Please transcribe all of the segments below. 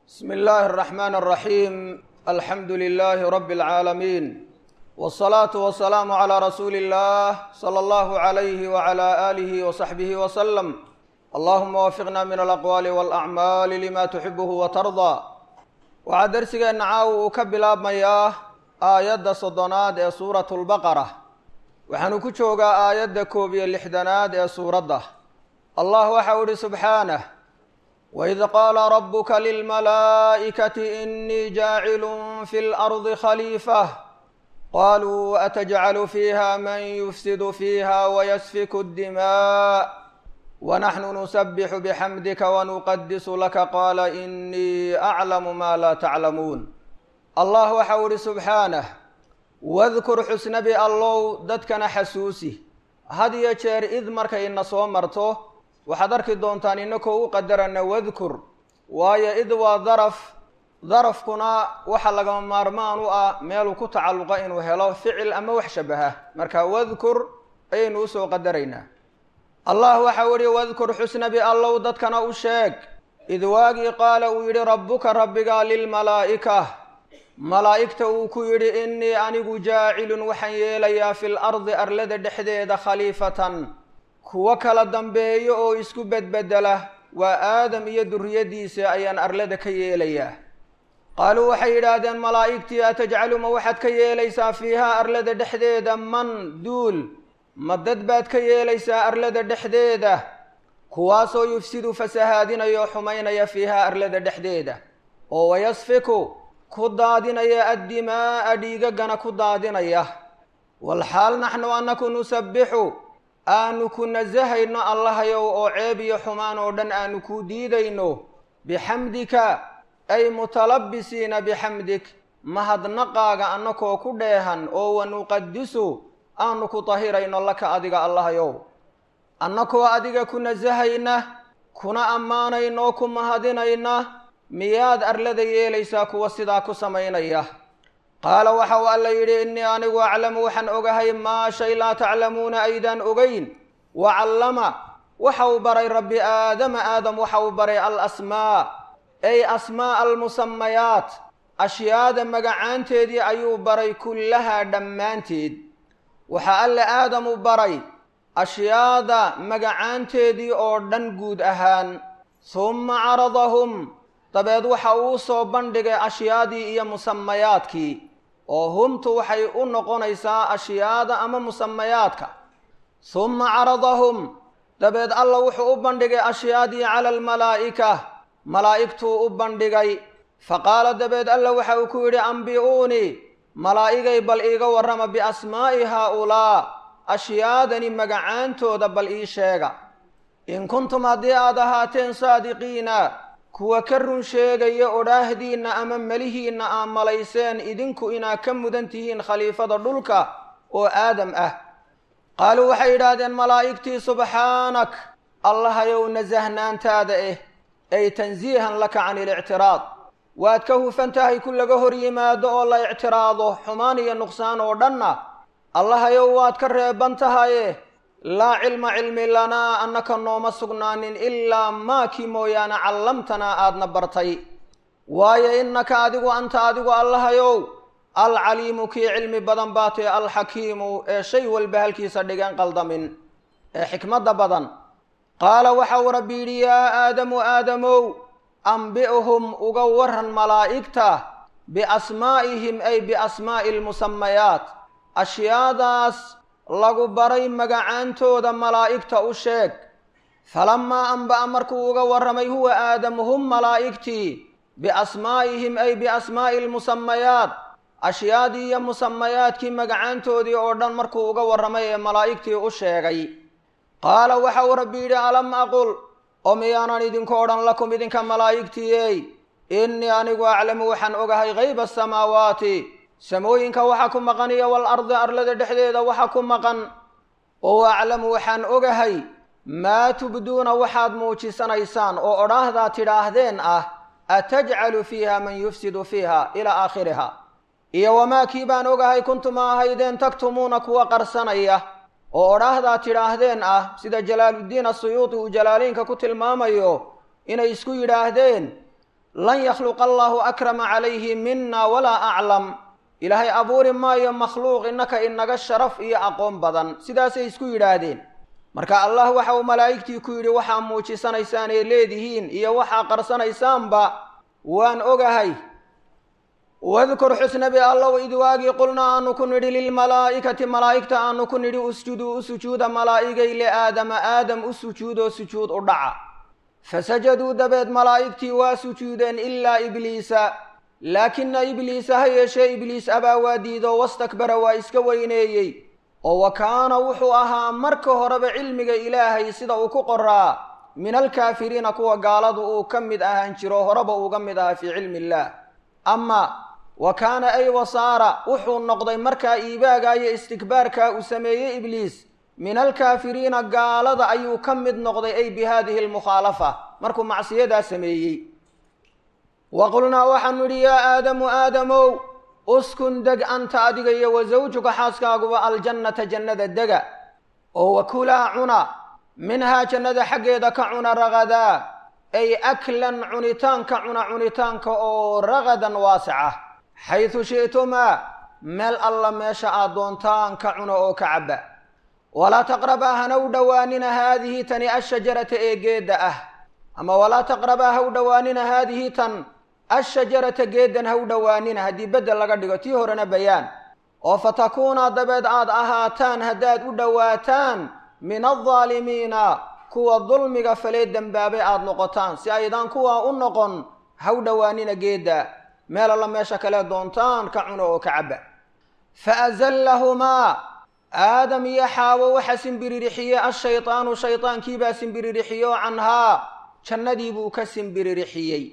bsmi illaahi الraxmaan الraxiim alxamdu lilaahi rabi اlcaalamiin wالsalaatu wasalaamu calaa rasuuli اllah salى allahu عalayhi wعalى aalihi wasaxbihi waslem allahuma wafiqna min alaqwaali wاlacmaali lima tuxibuhu watardaa waxaa dersigeenna caawa uu ka bilaabmayaa aayadda soddonaad ee suuratu lbaqara waxaanu ku joogaa aayadda koob iyo lixdanaad ee suuradda allah waxau ihi subxaanah waid qaala rabuka lilmalaa'ikati inii jaacilun fi lardi khaliifah qaluu atajcalu fiiha man yufsidu fiiha wayasfiku اddimaa wanaxnu nusabixu bixamdika wanuqadisu laka qaala inii aclamu ma laa taclamuun allah waxau ihi subxaanah wadkur xusnabi allow dadkana xasuusi had iyo jeer id markayna soo marto waxaad arki doontaan inakoo u qadarana wadkur waayo id waa daraf darafkuna waxa lagama maarmaan u ah meeluu ku tacalluqa inuu helo ficil ama wax shabaha marka wadkur ayaynu usoo qadaraynaa allah waxau ihi wadkur xusnabi allow dadkana u sheeg id waagii qaala uu yidhi rabbuka rabbiga lilmalaa'ika malaa'igta uu ku yidhi innii anigu jaacilun waxaan yeelayaa fil ardi arlada dhexdeeda khaliifatan kuwo kala dambeeyo oo isku bedbedela waa aadam iyo duriyadiisa ayaan arlada ka yeelayaa qaaluu waxay yidhaahdeen malaa'igtii atajcalu ma waxaad ka yeelaysaa fiihaa arlada dhexdeeda man duul ma dad baad ka yeelaysaa arlada dhexdeeda kuwaasoo yufsidu fasahaadinaya oo xumaynaya fiihaa arlada dhexdeeda oo wayasfiku ku daadinaya addimaa'a dhiigagana ku daadinaya walxaal naxnu anaku nusabbixu aanu ku nasahayno allahayow oo ceeb iyo xumaan oo dhan aanu ku diidayno bixamdika ay mutalabisiina bixamdik mahadnaqaaga annakoo ku dheehan oo wanuqadisu aanu ku tahirayno laka adiga allahayow annakoo adiga ku nasahayna kuna ammaanaynoo ku mahadinayna miyaad arlada yeelaysaa kuwa sidaa ku samaynaya qaala waxa uu alla yidhi innii anigu aclamu waxaan ogahay maa shay laa taclamuuna aydaan ogeyn wa callama waxa uu baray rabbi aadama aadam waxa uu baray alasmaa ay asmaa'a almusamayaat ashyaada magacaanteedii ayuu baray kullahaa dhammaanteed waxaa alle aadamu baray ashyaada magacaanteedii oo dhan guud ahaan humma caradahum dabeed waxa uu soo bandhigay ashyaadii iyo musamayaadkii oo humtu waxay u noqonaysaa ashyaada ama musamayaadka humma caradahum dabeed alla wuxuu u bandhigay ashyaadii cala almalaa'ika malaa'igtuu u bandhigay faqaala dabeed alla waxa uu ku yidhi ambi'uunii malaa'igay bal iiga warrama biasmaa'i haaulaa ashyaadani magacaantooda bal ii sheega in kuntum haddii aad ahaateen saadiqiina kuwa ka run sheegaya odhaahdiinna ama melihiinna aa malayseen idinku inaa ka mudan tihiin khaliifada dhulka oo aadam ah qaaluu waxay yidhaahdeen malaa'igtii subxaanak allahayow nasahnaantaada eh ay tansiihan laka cani ilictiraad waad ka hufan tahay ku laga hor yimaado oo la ictiraado xumaan iyo nuqsaan oo dhanna allahayow waad ka reeban tahaye laa cilma cilmi lanaa annaka nooma sugnaanin ilaa maakii mooyaane callamtanaa aadna bartay waayo innaka adigu anta adigu allahayow alcaliimu kii cilmi badan baatee alxakiimu ee shay walba halkiisa dhigeen qaldamin ee xikmadda badan qaala waxau rabbi yidhi yaa aadamu aadamow ambi'hum uga waran malaa'igta biasmaa'ihim ay biasmaa'i almusamayaat ashyaadaas lagu baray magacaantooda malaa'igta u sheeg falamaa anba'a markuu uga warramay huwa aadam hum malaa'igtii biasmaa'ihim ay biasmaa'i almusamayaat ashyaadii iyo musamayaadkii magacaantoodii oo dhan markuu uga warramay ee malaa'igtii u sheegay qaala waxa uu rabbi yidhi alam aqul oo miyaanan idinku odhan lakum idinka malaa'igtiiyey innii anigu aclamu waxaan ogahay hayba asamaawaati samooyinka waxa ku maqan iyo walardi arlada dhexdeeda waxa ku maqan oo aclamu waxaan ogahay maa tubduuna waxaad muujisanaysaan oo odhaahdaa tidhaahdeen ah atajcalu fiiha man yufsidu fiiha ilaa aakhiriha iyo wamaa kii baan ogahay kuntuma ahaydeen taktumuuna kuwa qarsanaya oo odhaahdaa tidhaahdeen ah sida jalaaluddiin asuyuudi uu jalaaliinka ku tilmaamayo inay isku yidhaahdeen lan yakhluqa allaahu akrama calayhi mina walaa aclam ilaahay abuuri maayo makhluuq innaka inaga sharaf iyo aqoon badan sidaasay isku yidhaahdeen marka allah waxa uu malaa'igtii ku yidhi waxaa muujisanaysaan ee leedihiin iyo waxaa qarsanaysaanba waan ogahay wadkur xusnabi allow id waagii qulnaa aanu ku nidhi lilmalaa'ikati malaa'igta aanu ku nidhi usjuduu u sujuuda malaa'igay liaadama aadam u sujuudoo sujuud u dhaca fasajaduu dabeed malaa'igtii waa sujuudeen ilaa ibliisa laakina ibliisa ha yeeshee ibliis abaa waa diido wastakbara waa iska weyneeyey oo wa kaana wuxuu ahaa marka horeba cilmiga ilaahay sida uu ku qoraa min alkaafiriina kuwa gaaladu uu ka mid ahaan jiro horeba uuga mid ahaa fii cilmi illaah ama wa kaana ay wasaara wuxuu noqday markaa iibaaga iyo istikbaarkaa uu sameeyey ibliis min alkaafiriina gaalada ayuu ka mid noqday ay bi haadihi almukhaalafa markuu macsiyadaa sameeyey wa qulnaa waxaanu idhi yaa aadamu aadamow uskun deg anta adiga iyo wa sawjuka xaaskaaguba aljannata jannada dega oo wakulaa cuna minhaa jannada xaggeeda ka cuna ragadaa ay aklan cunitaanka cuna cunitaanka oo ragadan waasica xaysu shi'tumaa meel alla meesha aad doontaan ka cuna oo ka cabba walaa taqrabaa hana u dhowaanina haadihi tani ashajarata ee geedda ah ama walaa taqrabaa ha u dhowaanina haadihi tan ashajarata geeddan ha u dhowaanina haddii beddel laga dhigo tii horena bayaan oo fatakuunaa dabeed aad ahaataan haddaad u dhowaataan min aldaalimiina kuwa dulmiga falee dembaabay aada noqotaan si aydaan kuwaa u noqon ha u dhowaanina geedda meel alla meesha kale doontaan ka cuno oo ka cabba fa azallahumaa aadam iyo xaawo waxa simbiririxiyey ashaydaanu shaydaankiibaa simbiririxiyoo canhaa jannadii buu ka simbiririxiyey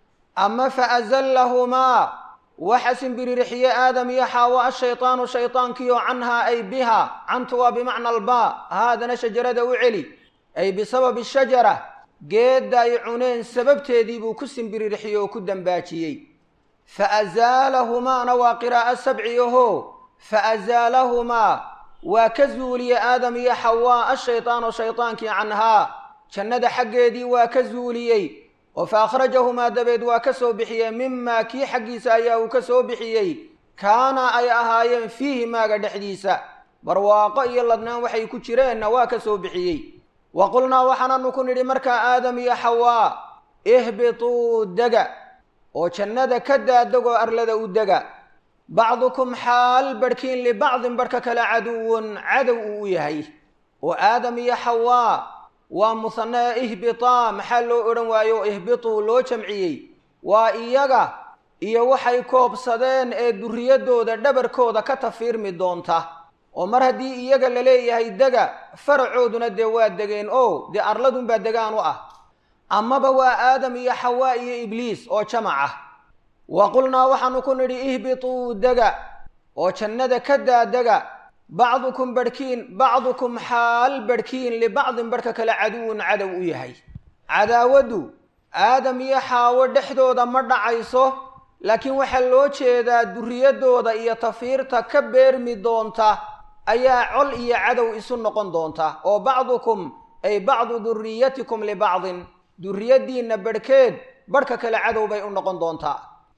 ama fa azallahumaa waxa simbiririxiyey aadam iyo xaawo ashaydaanu shaydaankiioo canhaa ay biha cantu waa bimacna albaa haadana shajarada u celi ay bisababi shajara geedda ay cuneen sababteedii buu ku simbiririxiyey oo ku dambaajiyey fa azaalahumaana waa qiraa'o sabci aho fa azaalahumaa waa ka zuuliyey aadam iyo xawaa ashaydaanu shaydaankii canhaa jannada xaggeedii waa ka zuuliyey oo fa akhrajahumaa dabeed waa ka soo bixiyey mimaa kii xaggiisa ayaa uu ka soo bixiyey kaana ay ahaayeen fiihi maaga dhexdiisa barwaaqo iyo ladnaan waxay ku jireenna waa ka soo bixiyey wa qulnaa waxaananu ku nidhi markaa aadam iyo xawaa ihbituu dega oo jannada ka daadegoo arlada u dega bacdukum xaal barhkiin libacdin barhka kale caduwun cadow uu u yahay oo aadam iyo xawaa waa musanaa ihbitaa maxaa loo odhan waayo ihbituu loo jamciyey waa iyaga iyo waxay koobsadeen ee durriyaddooda dhabarkooda ka tafiirmi doonta oo mar haddii iyaga la leeyahay dega faracooduna dee waa degeen oo dee arladunbaa degaan u ah amaba waa aadam iyo xawaa iyo ibliis oo jamac ah wa qulnaa waxaanu ku nidhi ihbituu dega oo jannada ka daadega bacdukum barhkiin bacdukum xaal barhkiin libacdin barhka kale caduwun cadow u yahay cadaawaddu aadam iyo xaawo dhexdooda ma dhacayso laakiin waxaa loo jeedaa durriyaddooda iyo tafiirta ka beermi doonta ayaa col iyo cadow isu noqon doonta oo bacdukum ay bacdu durriyatikum libacdin durriyaddiinna barhkeed barhka kale cadow bay u noqon doontaa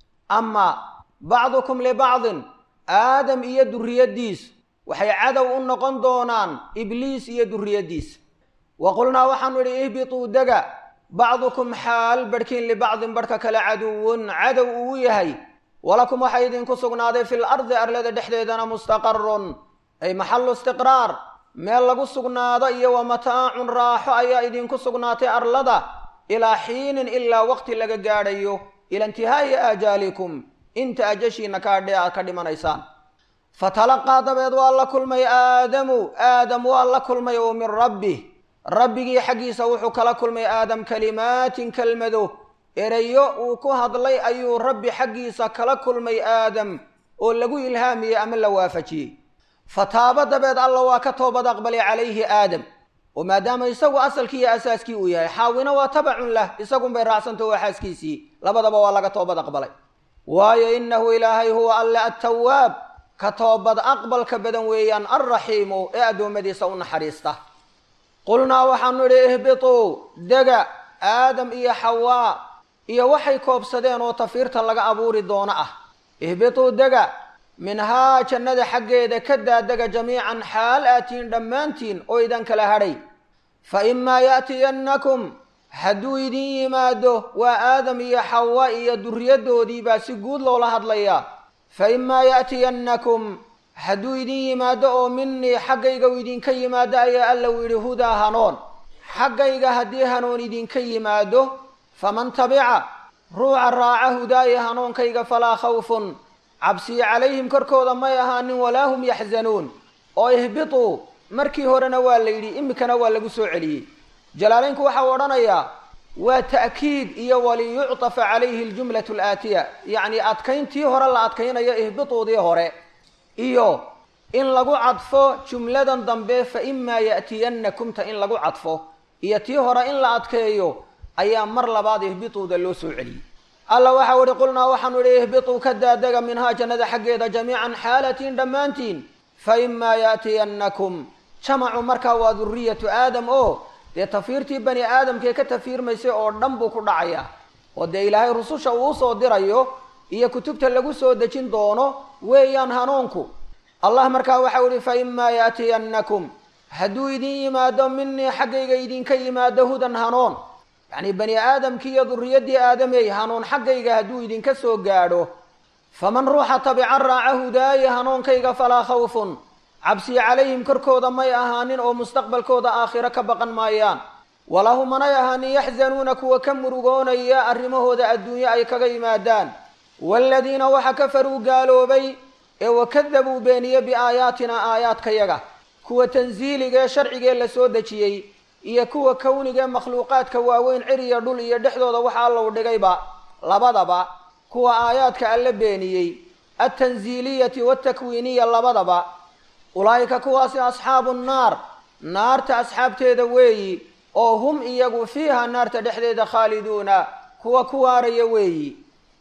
ama bacdukum libacdin aadam iyo durriyaddiis waxay cadow u noqon doonaan ibliis iyo durriyaddiis wa qulnaa waxaanu idhi ihbituu dega bacdukum xaal barhkiin libacdin barhka kale caduwun cadow uu yahay walakum waxaa idinku sugnaaday fil ardi arlada dhexdeedana mustaqarun ay maxallu istiqraar meel lagu sugnaado iyo wa mataacun raaxo ayaa idinku sugnaatay arlada ilaa xiinin ilaa waqti laga gaadhayo ila intihaa'i aajaalikum inta ajashiina kaadhee aad ka dhimanaysaan fatalaqaa dabeed waa la kulmay aadamu aadam waa la kulmay oo min rabbih rabbigii xaggiisa wuxuu kala kulmay aadam kalimaatin kelmado erayo uu ku hadlay ayuu rabbi xaggiisa kala kulmay aadam oo lagu ilhaamiyey ama la waafajiyey fataabo dabeed alla waa ka toobad aqbalay calayhi aadam oo maadaama isagu asalkii iyo asaaskii uu yahay xaawina waa tabacun lah isagunbay raacsanta waa xaaskiisii labadaba waa laga toobad aqbalay waayo innahu ilaahay huwa alle attawaab ka toobad aqbalka badan weeyaan alraxiimu ee addoommadiisa u naxariista qulnaa waxaanu idhi ihbituu dega aadam iyo xawaa iyo waxay koobsadeen oo tafiirta laga abuuri doono ah ihbituu dega minhaa jannada xaggeeda ka daadega jamiican xaal aatiin dhammaantiin oo idan kala hadhay fa imaa ya'tiyannakum hadduu idin yimaado waa aadam iyo xawa iyo duriyaddoodii baa si guud loola hadlayaa fa imaa ya'tiyannakum hadduu idin yimaado oo minii xaggayga u idinka yimaado ayaa alla u yidhi hudaa hanoon xaggayga haddii hanuun idinka yimaado faman tabica ruuca raaca hudaaya hanuunkayga falaa khawfun cabsiyi calayhim korkooda may ahaanin walaa hum yaxzanuun oo ihbituu markii horena waa la yidhi iminkana waa lagu soo celiyey jalaalaynku waxau odhanayaa waa ta'kiid iyo waliyuctafa calayhi aljumlatu alaatiya yacni adkayntii hore la adkaynayo ihbituudii hore iyo in lagu cadfo jumladan dambe fa imaa ya'tiyannakumta in lagu cadfo iyo tii hore in la adkeeyo ayaa mar labaad ihbituuda loo soo celiyey alla waxau idhi qulnaa waxaanu idhi ihbituu ka daadega minhaa jannada xaggeeda jamiican xaalatiin dhammaantiin fa imaa ya'tiyannakum jamacu markaa waa duriyatu aadam oo dee tafiirtii bani aadamkee ka tafiirmaysay oo dhan buu ku dhacayaa oo dee ilaahay rususha uu usoo dirayo iyo kutubta lagu soo dejin doono weeyaan hanuunku allah markaa waxau idhi fa imaa ya'tiyannakum hadduu idin yimaado minii xaggayga idinka yimaado hudan hanuun yacni bani aadamkii iyo duriyaddii aadamey hanuun xaggayga hadduu idinka soo gaadho faman ruuxa tabica raaca hudaaya hanuunkayga falaa khawfun cabsiya calayhim korkooda may ahaanin oo mustaqbalkooda aakhiro ka baqan maayaan walahu manay ahaanin yaxzanuuna kuwa ka murugoonaya arrimahooda adduunye ay kaga yimaadaan waaladiina waxa kafaruu gaaloobay ee wakadabuu beeniye biaayaatina aayaadkayaga kuwa tansiiligee sharcigee la soo dejiyey iyo kuwa kownigae makhluuqaadka waaweyn ciriya dhul iyo dhexdooda waxa allow dhigayba labadaba kuwa aayaadka alla beeniyey altansiiliyati waaltakwiiniya labadaba ulaa'ika kuwaasi asxaabu nnaar naarta asxaabteeda weeyi oo hum iyagu fiiha naarta dhexdeeda khaaliduuna kuwa ku waaraya weeyi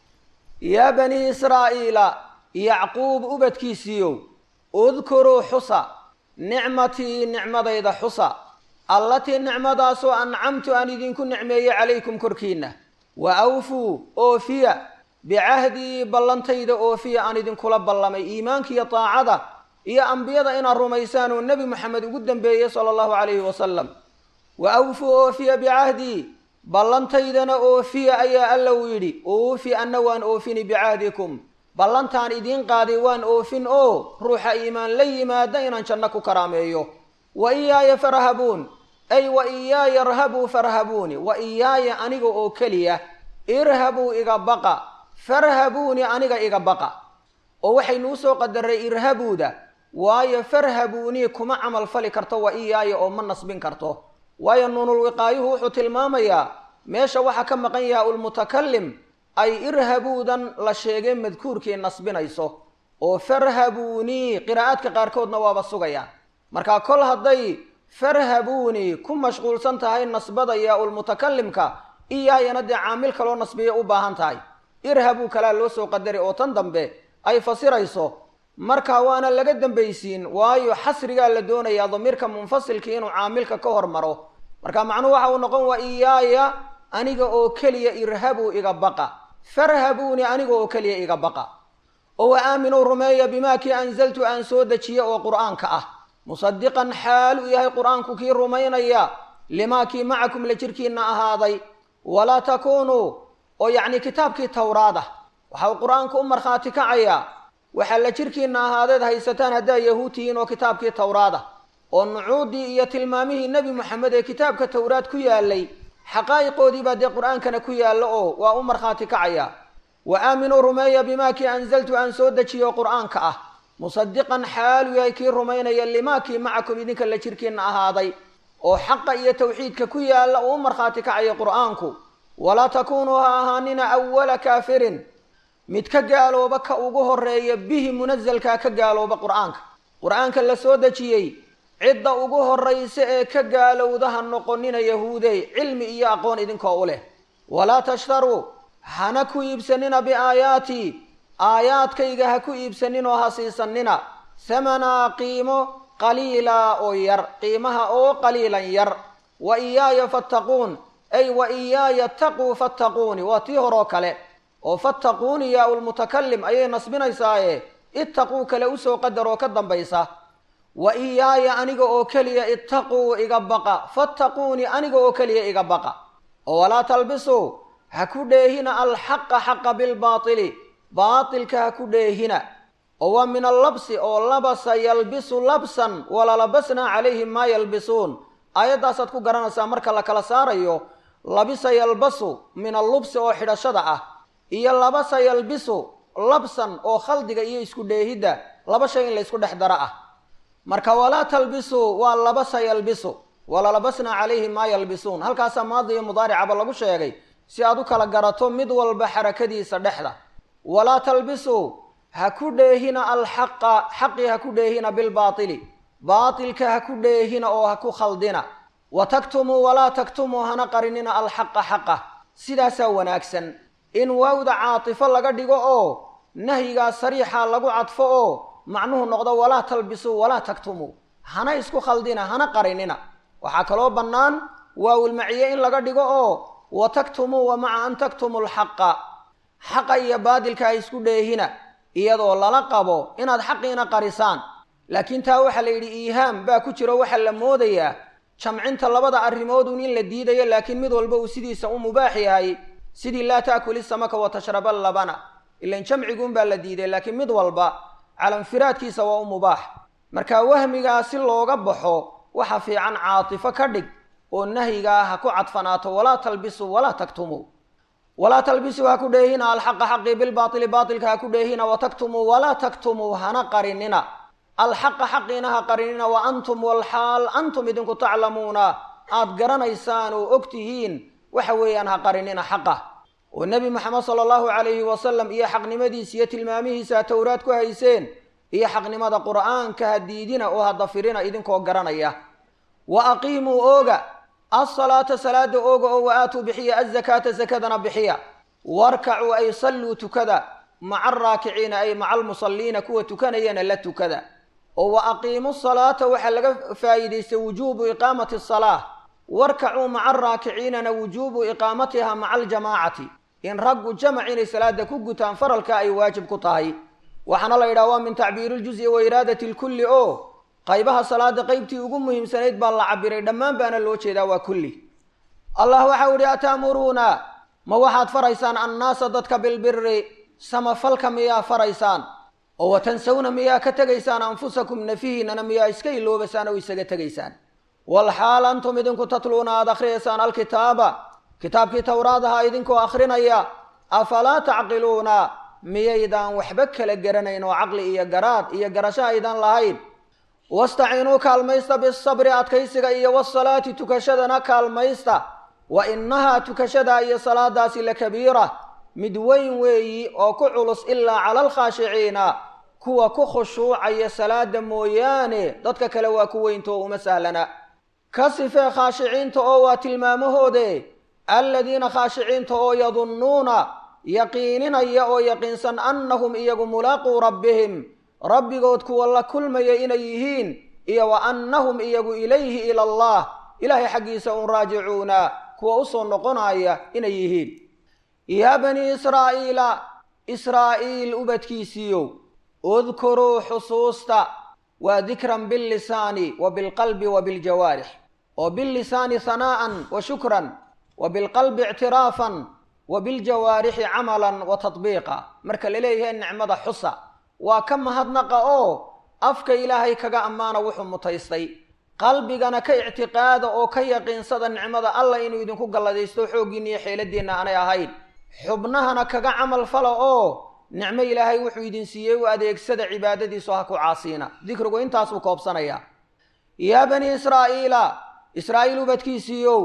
yaa banii israa'iila yacquub ubadkiisiiyow udkuruu xusa nicmatii nicmadayda xusa allatii nicmadaasoo ancamtu aan idinku nicmeeyey calaykum korkiinna wa awfuu oofiya bicahdii ballantayda oofiya aan idinkula ballamay iimaankiiyo taacada iyo ambiyada inaad rumaysaan oo nebi moxamed ugu dambeeyey sala allahu calayhi wasalam wa awfuu oofiya bicahdii ballantaydana oofiya ayaa alla uu yidhi oofi anna waan oofini bicahdikum ballantaan idiin qaaday waan oofin oo ruuxa iimaan la yimaada inaan janno ku karaameeyo wa iyaaya farhabuun ay wa iyaaya irhabuu farhabuuni wa iyaaya aniga oo keliya irhabuu iga baqa farhabuuni aniga iga baqa oo waxaynu usoo qadaray irhabuuda waayo farhabuunii kuma camal fali karto wa iyaaya oo ma nasbin karto waayo nuunul wiqaayuhu wuxuu tilmaamayaa meesha waxaa ka maqan yaha ulmutakalim ay irhabuudan la sheegay madkuurkii nasbinayso oo farhabuunii qiraa'aadka qaarkoodna waaba sugaya marka kol hadday farhabuunii ku mashquulsan tahay nasbada yaa ulmutakalimka iyaayana dee caamil kaloo nasbiya u baahan tahay irhabuu kalaa loo soo qadari oo tan dambe ay fasirayso marka waana laga dambaysiin waayo xasrigaa la doonayaa damiirka munfasilkii inuu caamilka ka hormaro marka macnuhu waxa uu noqon waa iyaaya aniga oo keliya irhabuu iga baqa farhabuuni aniga oo keliya iga baqa oo wa aaminuu rumeeya bimaa kii anzaltu aan soo dejiye oo qur'aanka ah musadiqan xaal uu yahay qur'aanku kii rumaynaya limaa kii macakum la jirkiina ahaaday walaa takuunuu oo yacni kitaabkii towraad ah waxa uu qur'aanku u markhaati kacayaa waxaa la jirkiina ahaadeed haysataan haddaa yahuud tihiin oo kitaabkii towraad ah oo nucuuddii iyo tilmaamihii nebi moxamed ee kitaabka towraad ku yaalay xaqaa'iqoodii baa dee qur'aankana ku yaalla oo waa u markhaati kacaya wa aaminuu rumeeya bimaa kii anzaltu aan soo dejiyo qur'aanka ah musadiqan xaalu yahay kii rumaynaya limaa kii macakum idinka la jirkiina ahaaday oo xaqa iyo tawxiidka ku yaalla uu u markhaati kacaya qur'aanku walaa takuunuu ha ahaanina awala kaafirin mid ka gaalooba ka ugu horeeya bihi munasalkaa ka gaalooba qur'aanka qur'aanka la soo dejiyey cidda ugu horraysa ee ka gaalowda ha noqonina yahuudey cilmi iyo aqoon idinkoo u leh walaa tashtaruu hana ku iibsanina biaayaatii aayaadkayga ha ku iibsanin oo ha siisanina hamanaa qiimo qaliilaa oo yar qiimaha oo qaliilan yar wa iyaaya fattaquun ay wa iyaaya taquu fattaquuni waa tii horoo kale oo fattaquuni yaa ulmutakalim ayay nasbinaysaaye ittaquu kale usoo qadar oo ka dambaysa wa iyaaya aniga oo keliya ittaquu iga baqa fattaquuni aniga oo keliya iga baqa oo walaa talbisuu ha ku dheehina alxaqa xaqa bilbaatili baatilka ha ku dheehina oo waa min allabsi oo labasa yalbisu labsan walalabasnaa calayhim maa yalbisuun aayaddaasaad ku garanaysaa marka la kala saarayo labisa yalbasu min allubsi oo xidhashada ah iyo labasa yalbisu labsan oo khaldiga iyo isku dheehidda laba shay in la ysku dhex daro ah marka walaa talbisuu waa labasa yalbisu walalabasnaa calayhim maa yalbisuun halkaasaa maadi iyo mudaaricaba lagu sheegay si aad u kala garato mid walba xarakadiisa dhexda walaa talbisuu ha ku dheehina alxaqa xaqii ha ku dheehina bilbaatili baatilka ha ku dheehina oo ha ku khaldina wa taktumuu walaa taktumuu hana qarinina alxaqa xaqa sidaasaa wanaagsan in waawda caatifo laga dhigo oo nahyigaa sariixa lagu cadfo oo macnuhu noqdo walaa talbisuu walaa taktumuu hana isku khaldina hana qarinina waxaa kaloo bannaan waawilmaciye in laga dhigo oo wa taktumuu wa maca an taktumuu alxaqa xaqa iyo baadilka ha isku dheehina iyadoo lala qabo inaad xaqiina qarisaan laakiin taa waxaa la yidhi iihaam baa ku jiro waxaa la moodayaa jamcinta labada arrimoodun in la diidayo laakiin mid walba uu sidiisa u mubaax yahay sidii laa taakuli samaka wa tashraba labana ilan jamciguunbaa la diiday laakiin mid walba calanfiraadkiisa waa u mubaax marka wahmigaa si looga baxo waxa fiican caatifo ka dhig oo nahyigaa ha ku cadfanaato walaa talbisuu walaa taktumuu walaa talbisuu ha ku dheehina alxaqa xaqii bilbaaili baatilka ha ku dheehina wa taktumuu walaa taktumuu hana qarinina alxaqa xaqiina ha qarinina wa antum walxaal antum idinku taclamuuna aad garanaysaan oo og tihiin waxa weeyaan ha qarinina xaqa oo nebi moxamed sala allahu calayhi wasalam iyo xaqnimadiisa iyo tilmaamihiisa ha towraad ku hayseen iyo xaqnimada qur'aanka ha diidina oo ha dafirina idinkoo garanaya wa aqiimuu ooga alsalaata salaada ooga oo wa aatuu bixiya azakaata sakadana bixiya warkacuu ay salluu tukada maca araakiciina ay maca almusalliina kuwa tukanayana la tukada oo wa aqiimu salaata waxaa laga faa'iidaystay wujuubu iqaamati asalaa warkacuu maca araakiciinana wujuubu iqaamatiha maca aljamaacati in raggu jamac inay salaada ku gutaan faralka ay waajib ku tahay waxaana la yidhaha waa min tacbiiri ljuzi wa iraadati lkulli oo qaybaha salaada qeybtii ugu muhiimsanayd baa la cabiray dhammaan baana loo jeedaa waa kulli allah waxau ihi ataamuruuna ma waxaad faraysaan annaasa dadka bilbiri samafalka miyaa faraysaan oo watansawna miyaa ka tegaysaan anfusakum nafihiinana miyaa iska iloobaysaan oo isaga tegaysaan walxaal antum idinku tatluuna aada akhriyaysaan alkitaaba kitaabkii towraadaha idinkoo akhrinaya afalaa tacqiluuna miyaydaan waxba kala garanayn oo caqli iyo garaad iyo garasho aydan lahayn wastaciinuu kaalmaysta bisabri adkaysiga iyo wasalaati tukashadana kaalmaysta wa innahaa tukashada iyo salaadaasi lakabiira mid weyn weeyi oo ku culus ilaa cala alkhaashiciina kuwa ku khushuucaya salaada mooyaane dadka kale waa ku weyntoo uma sahlana ka sifee khaashiciinta oo waa tilmaamahoode aladiina khaashiciinta oo yadunnuuna yaqiininaya oo yaqiinsan annahum iyagu mulaaquu rabbihim rabbigood kuwa la kulmaya inay yihiin iyo wa annahum iyagu ilayhi ila allah ilaahay xaggiisa un raajicuuna kuwa usoo noqonaya inay yihiin yaa banii israa'iila israa'iil ubadkiisiiyow udkuruu xusuusta waa dikran billisaani wa bilqalbi wa biljawaarix oo billisaani hanaa'an wa shukran wa bilqalbi ictiraafan wa biljawaarixi camalan wa tadbiiqa marka la leeyahay nicmada xusa waa ka mahadnaqa oo afka ilaahay kaga ammaana wuxuu mutaystay qalbigana ka ictiqaada oo ka yaqiinsada nicmada allah inuu idinku galladaysto xooggiinna iyo xeeladiinna aanay ahayn xubnahana kaga camal fala oo nicmo ilaahay wuxuu idin siiyey u adeegsada cibaadadiisu ha ku caasiina dikrigu intaasuu koobsanayaa yaa banii israa'iila israa'iil ubadkiisiiyow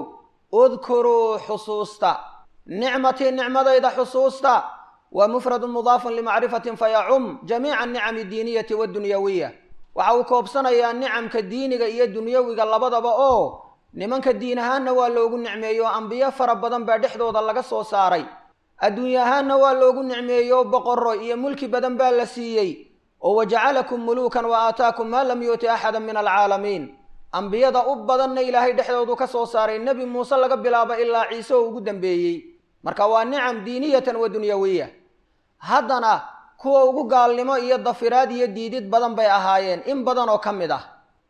udkuruu xusuusta nicmatii nicmadayda xusuusta waa mufradun mudaafun limacrifatin fayacum jamiica anicami diiniyati waddunyawiya waxa uu koobsanayaa nicamka diiniga iyo dunyawiga labadaba oo nimanka diin ahaanna waa loogu nicmeeyo ambiyo fara badan baa dhexdooda laga soo saaray adduunya ahaanna waa loogu nicmeeyo boqorro iyo mulki badan baa la siiyey oo wajacalakum muluukan wa aataakum maa lam yuuti axada min alcaalamiin ambiyada u badanna ilaahay dhexdoodu ka soo saaray nebi muuse laga bilaabo ilaa ciise oo ugu dambeeyey marka waa nicam diiniyatan wa dunyawiya haddana kuwa ugu gaalnimo iyo dafiraad iyo diidid badan bay ahaayeen in badan oo ka mid ah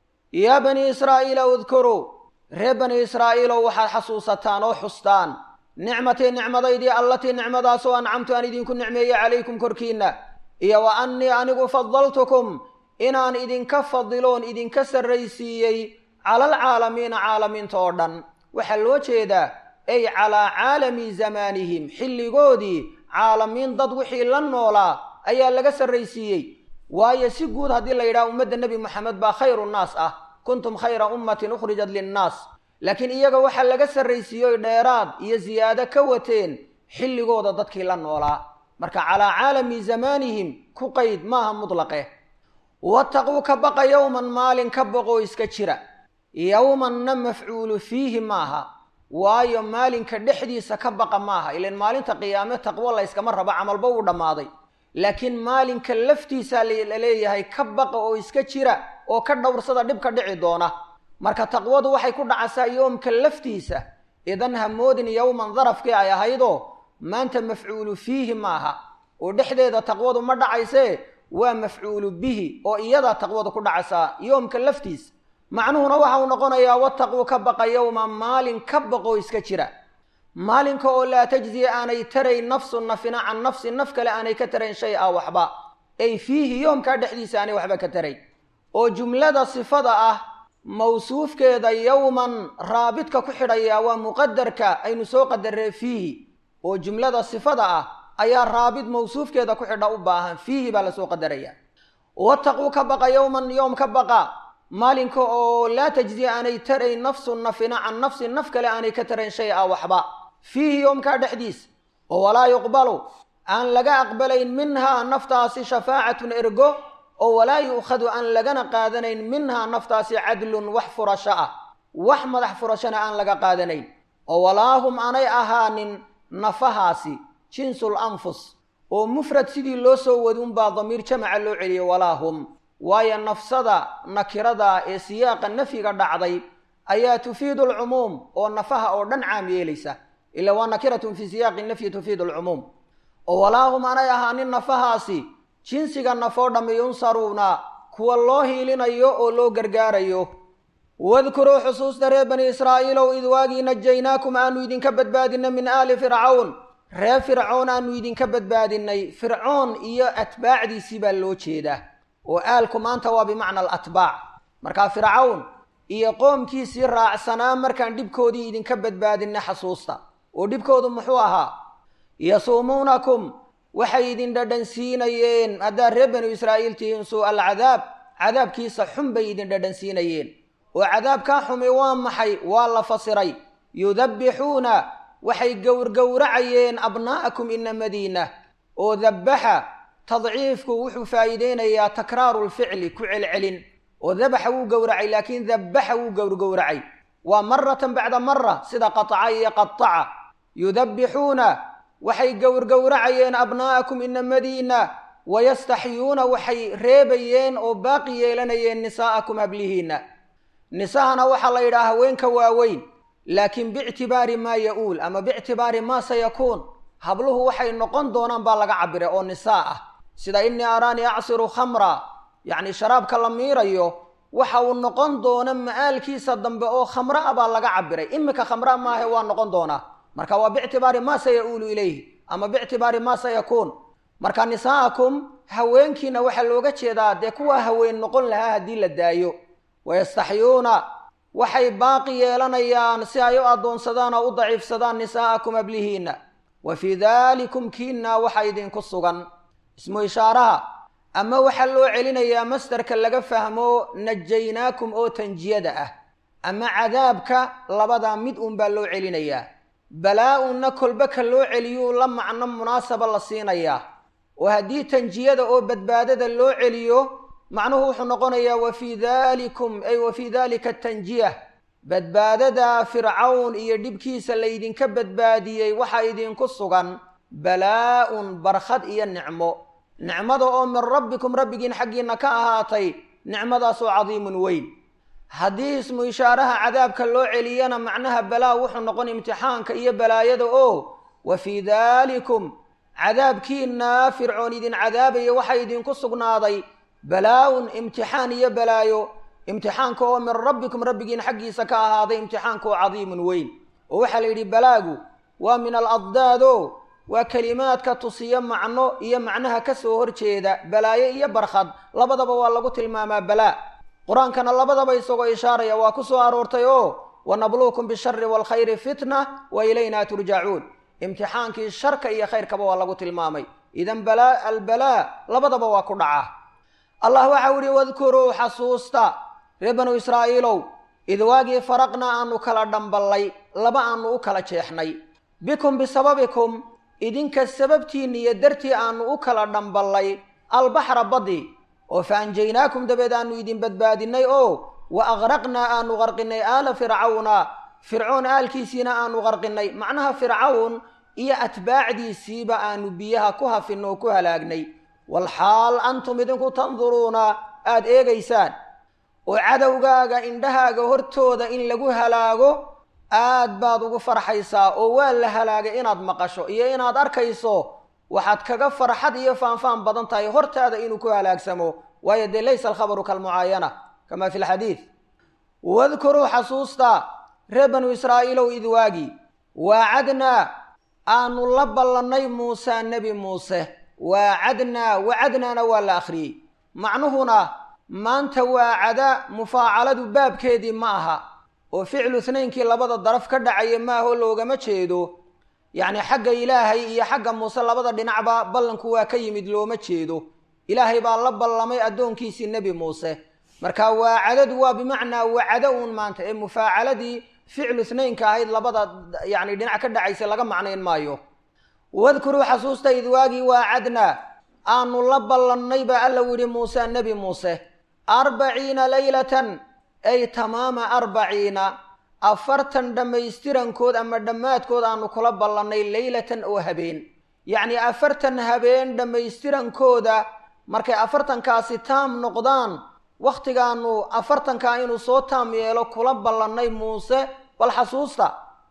yaa bani israa'iila udkuruu reer bani israa'iilow waxaad xasuusataan oo xustaan nicmatii nicmadaydii allatii nicmadaasoo ancamtu aan idinku nicmeeyey calaykum korkiinna iyo wa annii anigu fadaltukum inaan idinka fadiloon idinka sarraysiiyey calalcaalamiina caalamiinta oo dhan waxaa loo jeedaa ay calaa caalami zamaanihim xilligoodii caalamiin dad wixii la noolaa ayaa laga sarraysiiyey waayo si guud haddii la yidhaha ummadda nebi moxamed baa khayru nnaas ah kuntum khayra ummatin ukhrijat linnaas laakiin iyaga waxaa laga sarraysiiyoy dheeraad iyo siyaado ka wateen xilligooda dadkii la noolaa marka calaa caalami zamaanihim ku qayd maaha mutlaqe wattaquu ka baqa yowman maalin ka baqoo iska jira yowmanna mafcuulu fiihi maaha waayo maalinka dhexdiisa ka baqa maaha ilan maalinta qiyaame taqwo layskama rabo camalba uu dhammaaday laakiin maalinka laftiisaa la leeyahay ka baqa oo iska jira oo ka dhowrsada dhibka dhici doona marka taqwadu waxay ku dhacasaa yoomka laftiisa idan hamoodin yowman darafkii ay ahaydoo maanta mafcuulu fiihi maaha oo dhexdeeda taqwadu ma dhacaysee waa mafcuulu bihi oo iyadaa taqwadu ku dhacaysaa yoomka laftiisa macnuhuna waxa uu noqonayaa wattaquu ka baqa yowma maalin ka baqoo iska jira maalinka oo laa tajziya aanay tarayn nafsu nafina can nafsin naf kale aanay ka tarayn shay a waxba ay fiihi yoomkaa dhexdiisa aanay waxba ka tarayn oo jumlada sifada ah mawsuufkeeda yowman raabidka ku xidhayaa waa muqadarka aynu soo qadaree fiihi oo jumlada sifada ah ayaa raabid mawsuufkeeda ku xidha u baahan fiihi baa lasoo qadaraya wattaquu ka baqa yowman yoom ka baqa maalinka oo laa tajziya aanay tarayn nafsun nafina can nafsin naf kale aanay ka tarayn shay a waxba fiihi yoomkaa dhexdiisa oo walaa yuqbalu aan laga aqbalayn minhaa naftaasi shafaacatun ergo oo walaa yu'khadu aan lagana qaadanayn minhaa naftaasi cadlun wax furasho ah wax madax furashona aan laga qaadanayn oo walaahum aanay ahaanin nafahaasi jinsul anfus oo mufrad sidii loo soo wadi unbaa damiir jamaca loo celiyey walaahum waayo nafsada nakirada ee siyaaqa nafyiga dhacday ayaa tufiidu alcumuum oo nafaha oo dhan caam yeelaysa ila waa nakiratun fii siyaaqi nafyi tufiidu alcumuum oo walaahum aanay ahaanin nafahaasi jinsiga nafoo dhammi yunsaruuna kuwa loo hiilinayo oo loo gargaarayo wadkuruu xusuusta reer bani israa'iilow id waagii najaynaakum aanu idinka badbaadinay min aali fircawn reer fircoon aanu idinka badbaadinay fircoon iyo atbaacdiisii baa loo jeedaa oo aalku maanta waa bimacna alatbaac markaa fircawn iyo qoomkiisii raacsanaa markaan dhibkoodii idinka badbaadinay xasuusta oo dhibkoodu muxuu ahaa yasuumuunakum waxay idin dhadhansiinayeen haddaad reer banu israa'iil tihiin suu alcadaab cadaabkiisa xun bay idin dhadhansiinayeen oo cadaabkaa xumi waa maxay waa la fasiray yudabbixuuna waxay gowrgowracayeen abnaa'akum inamadiina oo dabbaxa tadciifku wuxuu faa'iideynayaa takraaru lficli ku celcelin oo dabaxa wuu gowracay laakiin dabbaxa wuu gowrgowracay waa maratan bacda mara sida qataca iyo qataca yudabbixuuna waxay gowrgowracayeen abnaa'akum inamadiina wayastaxyuuna waxay reebayeen oo baaqi yeelanayeen nisaa'akum hablihiinna nisahana waxaa la yidhaha haweenka waaweyn laakiin biictibaari maa ya-uul ama biictibaari maa sayakuun habluhu waxay noqon doonaan baa laga cabiray oo nisaa ah sida innii araanii acsiru khamra yacni sharaabka la miirayo waxa uu noqon doona ma'aalkiisa dambe oo khamra a baa laga cabiray iminka khamra maahe waa noqon doonaa marka waa biictibaari maa sayauulu ilayhi ama biictibaari maa sayakuun marka nisaa'akum haweenkiina waxaa looga jeedaa dee kuwaa haween noqon lahaa haddii la daayo wayastaxyuuna waxay baaqi yeelanayaan si ay u addoonsadaan oo u daciifsadaan nisaa'akum ablihiinna wa fii daalikum kiinna waxa idinku sugan ismu ishaaraha ama waxaa loo celinayaa masdarka laga fahmo najaynaakum oo tanjiyada ah ama cadaabka labadaa mid uun baa loo celinayaa balaa-unna kolba ka loo celiyuu la macno munaasaba la siinayaa oo haddii tanjiyada oo badbaadada loo celiyo macnuhu wuxuu noqonayaa wa fii daalikum ay wa fii daalika tanjiya badbaadada fircawn iyo dhibkiisa laydinka badbaadiyey waxaa idinku sugan balaa-un barkhad iyo nicmo nicmada oo min rabbikum rabbigiin xaggiinna ka ahaatay nicmadaasoo cadiimun weyn haddii ismu ishaaraha cadaabka loo celiyana macnaha balaa wuxuu noqon imtixaanka iyo balaayada oo wa fii daalikum cadaabkiinaa fircoon idin cadaabaya waxaa idinku sugnaaday balaa-un imtixaan iyo balaayo imtixaanka oo min rabbikum rabbigiin xaggiisa ka ahaaday imtixaanka oo cadiimun weyn oo waxaa la yidhi balaagu waa min aladdaado waa kelimaadka tusiyo macno iyo macnaha ka soo horjeeda balaayo iyo barkhad labadaba waa lagu tilmaamaa balaa qur-aankana labadaba isagoo ishaaraya waa ku soo aroortay oo wanabluukum bishari waalkhayri fitna wa ilayna turjacuun imtixaankii sharka iyo khayrkaba waa lagu tilmaamay idan balaa albalaa labadaba waa ku dhaca allah waxau ihi wadkuruu xasuusta reer banu israa'iilow id waagii faraqnaa aanu kala dhamballay laba aanu u kala jeexnay bikum bisababikum idinka sababtiinna iyo dartii aanu u kala dhamballay albaxra baddi oo fa anjaynaakum dabeed aanu idin badbaadinay oo wa aqraqnaa aanu qarqinay aala fircawna fircoon aalkiisiina aanu qarqinay macnaha fircawn iyo atbaacdiisiiba aanu biyaha ku hafinno oo ku halaagnay walxaal antum idinku tanduruuna aada eegaysaan oo cadowgaaga indhahaaga hortooda in lagu halaago aad baad ugu farxaysaa oo waa la halaagay inaad maqasho iyo inaad arkayso waxaad kaga farxad iyo faanfaan badan tahay hortaada inuu ku halaagsamo waayo dee laysa alkhabaru kalmucaayana kama fi lxadiid wadkuruu xasuusta reer banu israa'iilow id waagi waacadnaa aanu la ballannay muuse nebi muuse waacadnaa wacadnaana waa la akhriyey macnuhuna maanta waacada mufaacaladu baabkeedii ma aha oo ficlu itnaynkii labada daraf ka dhacaya maaho loogama jeedo yacni xagga ilaahay iyo xagga muuse labada dhinacba ballanku waa ka yimid looma jeedo ilaahay baa la ballamay addoonkiisii nebi muuse marka waacadadu waa bimacnaa wacado uun maanta ee mufaacaladii ficlu itnaynka ahayd labada yacni dhinac ka dhacaysa laga macnayn maayo wadkuruu xasuusta id waagii waacadnaa aanu la ballannay baa alla yidhi muuse nebi muuse arbaciina leylatan ay tamaama arbaciina afartan dhammaystirankood ama dhammaadkood aanu kula ballannay leylatan oo habeen yacnii afartan habeen dhammaystirankooda markay afartankaasi taam noqdaan wakhtigaanu afartankaa inuu soo taam yeelo kula ballannay muuse bal xasuusta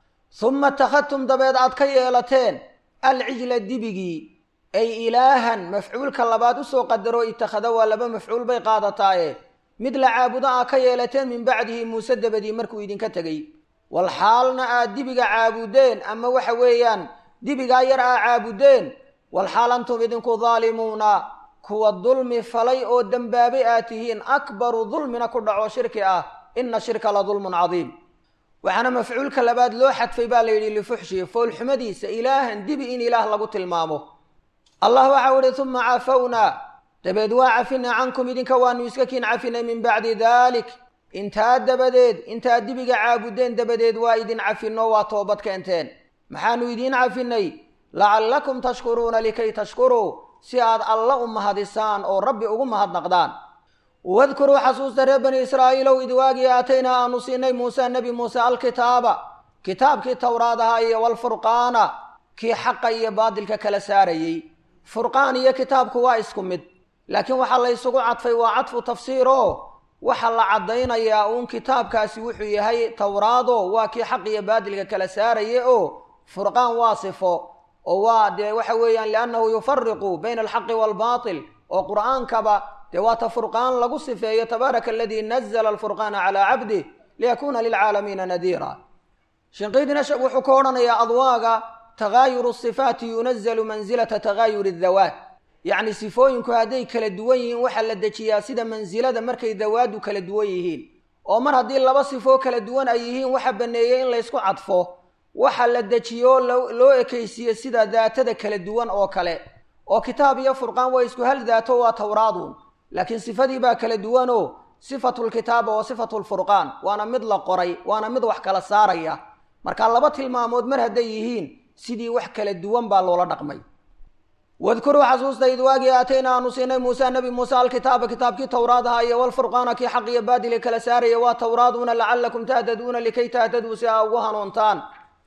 suma takhadtum dabeed aad ka yeelateen alcijla dibigii ay ilaahan mafcuulka labaad usoo qadaro itakhada waa laba mafcuul bay qaadataaye mid la caabudo aa ka yeelateen min bacdihi muuse dabadii markuu idinka tegey wal xaalna aad dibiga caabudeen ama waxa weeyaan dibigaa yar aa caabudeen wal xaal antum idinku daalimuuna kuwa dulmi falay oo dembaabay aad tihiin akbaru dulmina ku dhaco shirki ah ina shirka la dulmun cadiim waxaana mafcuulka labaad loo xadfay baa la yidhi lifuxshi foolxumadiisa ilaahan dibi in ilaah lagu tilmaamo allah waxau ihi uma cafawnaa dabeed waa cafinay cankum idinka waanu iska kiin cafinay min bacdi dalik intaa dabadeed intaad dibiga caabudeen dabadeed waa idin cafinno waa toobad keenteen maxaanu idiin cafinay lacallakum tashkuruuna likay tashkuruu si aad alla u mahadisaan oo rabbi ugu mahadnaqdaan wadkuruu xasuusta reer bani israa'iilow id waagii aataynaa aanu siinay muuse nebi muuse alkitaaba kitaabkii towraad ahaa iyo walfurqaana kii xaqa iyo baadilka kala saarayey furqaan iyo kitaabku waa isku mid laakiin waxaa la ysugu cadfay waa cadfu tafsiir oo waxaa la caddaynayaa uun kitaabkaasi wuxuu yahay towraado waa kii xaq iyo baadilka kala saaraya oo furqaan waa sifo oo waa dee waxa weeyaan liannahu yufariqu bayna alxaqi waalbaatil oo qur'aankaba dee waata furqaan lagu sifeeyo tabaaraka aladii nazla alfurqaana calaa cabdih liyakuuna lilcaalamiina nadiira shinqiidina wuxuu ka odhanayaa adwaaga tagaayuru sifaati yunazalu mansilata tagaayuri dawaat yacni sifooyinku hadday kala duwan yihiin waxaa la dejiyaa sida mansilada markay dawaadu kala duwan yihiin oo mar haddii laba sifoo kala duwan ay yihiin waxa baneeyey in laysku cadfo waxa la dejiyo loo ekaysiiye sida daatada kala duwan oo kale oo kitaab iyo furqaan waa isku hal daato waa towraadun laakiin sifadii baa kala duwanoo sifatu lkitaaba wa sifatu lfurqaan waana mid la qoray waana mid wax kala saaraya marka laba tilmaamood mar hadday yihiin sidii wax kala duwan baa loola dhaqmay wadkuruu xasuusta id waagii aatayna aanu siinay muuse nebi muuse alkitaaba kitaabkii towraad ahaa iyo walfurqaana kii xaq iyo baadili kala saaraya waa towraaduna lacalakum tahtaduuna likay tahtaduu si aa ugu hanuuntaan